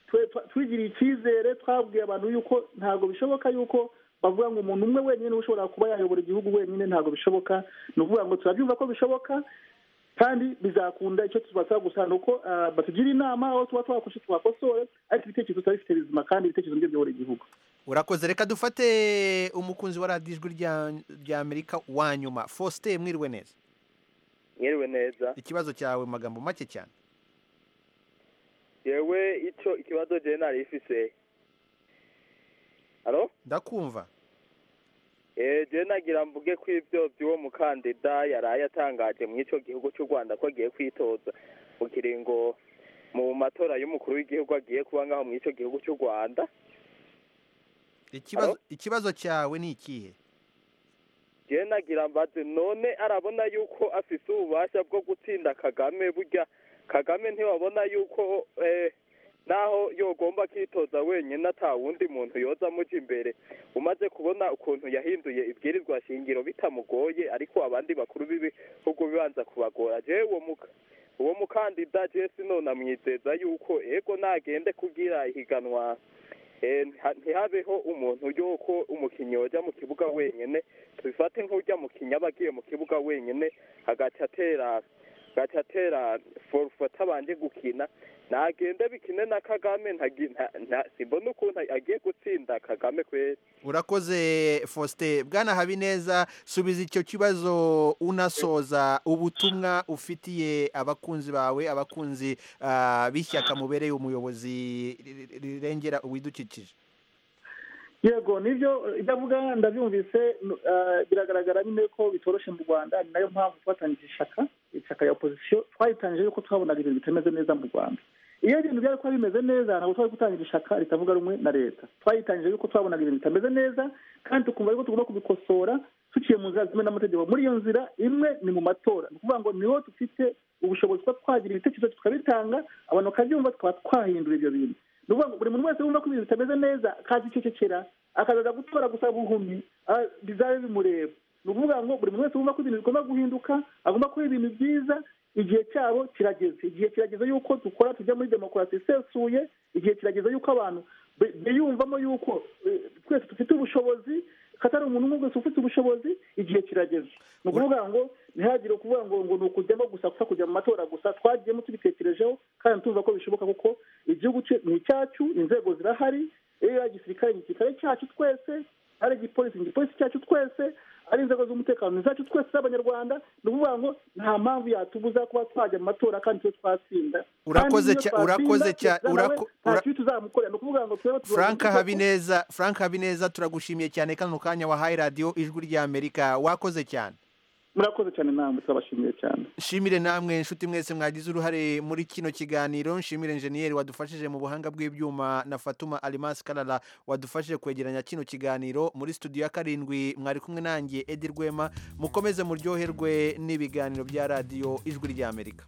Twe- twa- twigiriye icyizere twabwiye abantu yuko ntabwo bishoboka yuko bavuga ngo umuntu umwe wenyine niwe ushobora kuba yayobora igihugu wenyine ntabwo bishoboka ni ukuvuga ngo turabyumva ko bishoboka kandi bizakunda icyo tubasaba gusa ni uko ah, batugira inama aho tuba twakoshe twakosore ariko ibitekerezo tuba bifite bizima kandi ibitekerezo nibyo biyobora igihugu urakoze reka dufate umukunzi wa radiyo ijwi rya- rya amerika wa nyuma faustin mwiriwe neza mwiriwe neza ikibazo cyawe mu magambo make cyane yewe icyo ikibazo jewe nari ifise halo ndakumva Eh, je nagira mvuge ko ibyo by'uwo mukandida yaraye atangaje mu icyo gihugu cy'u rwanda ko agiye kwitoza mu kiringo mu matora y'umukuru w'igihugu agiye kuba ngaho mu icyo gihugu cy'u rwanda ikibazo ikibazo cyawe ni ikihe jewe nagira mbaze none arabona yuko afise ububasha bwo gutsinda kagame burya kagame ntiwabona yuko eh, naho yogomba kwitoza wenyine ata wundi muntu yoza amuja imbere umaze kubona ukuntu yahinduye ibwirizwa shingiro bitamugoye ariko abandi bakuru b'ibihugu bibanza kubagora jewe uwo muka uwo mukandida jewe sinonamwizeza yuko ego nagende kugira ihiganwa Eh, nta- ntihabeho umuntu yuko umukinnyi wajya mu kibuga wenyine tubifate nk'ujya mu kinya aba agiye mu kibuga wenyine agaca atera agaca atera forufa atabanje gukina nagende bikine na kagame ntagi- nta- nta- simbona ukuntu agiye gutsinda kagame kweri urakoze faustin bwana habineza subiza icyo kibazo unasoza ubutumwa ufitiye abakunzi bawe abakunzi ah, b'ishyaka mubereye umuyobozi ri- ri- rirengera ibidukikije yego nibyo ibyo avuga ndabyumvise n- ah, biragaragara nyine ko bitoroshye mu rwanda ni nayo mpamvu twatangiye ishyaka ishyaka ya opozisiyo twayitangiye yuko twabonaga ibintu bitameze neza mu rwanda iyo ibintu byari kuba bimeze neza ntabwo twari gutangira ishyaka ritavuga rumwe na leta twayitangiye yuko twabonaga ibintu bitameze neza kandi tukumva yuko tugomba kubikosora tuciye mu nzira zimwe n'amategeko muri iyo nzira imwe ni mu matora ni ukuvuga ngo niho dufite ubushobozi kuba twagira ibitekerezo tukabitanga abantu bakabyumva tukaba twahindura ibyo bintu ni ukuvuga ngo buri muntu wese wumva ko ibintu bitameze neza akaza icecekera akazaza gutora gusa buhumyi ah, bizabe bimureba ni ukuvuga ngo buri muntu wese wumva ko ibintu bigomba guhinduka agomba kuba ibintu byiza igihe cyabo kirageze igihe kirageze yuko dukora tujya muri demokarasi isesuye igihe kirageze yuko abantu bi- biyumvamo yuko eh, twese dufite ubushobozi katari umuntu umwe wese ufite ubushobozi igihe kirageze ni ukuvuga ngo ntihagire kuvuga ngo ngo ni ukujyamo gusa gusa kujya mu matora gusa twagiyemo tubitekerejeho kandi tuza ko bishoboka kuko igihugu cye ni icyacu inzego zirahari iyo ari igisirikare ni igisirikare cyacu twese ari igipolisi ni igipolisi cyacu twese ari inzego z'umutekano ni izacu twese z'abanyarwanda ni ukuvuga ngo nta mpamvu yatubuza kuba twajya mu matora kandi twe twatsinda Urakoze Kandi cya- n'iyo urakoze twatsinda, cya- perezida nawe urako- nta ura- kibi tuzamukorera ni ukuvuga ngo twebwe tugomba frank kuvuga ko- habineza frank habineza turagushimiye cyane kano kanya wahaye radiyo ijwi ry'amerika wakoze cyane murakoze cyane namwe turabashimiye cyane nshimire namwe inshuti mwese mwagize uruhare muri kino kiganiro nshimire enjeniyeri wadufashije mu buhanga bw'ibyuma na fatuma arimasi karara wadufashije kwegeranya kino kiganiro muri studio ya karindwi mwari kumwe nanjye edi rwema mukomeze muryoherwe n'ibiganiro bya radiyo ijwi ry'amerika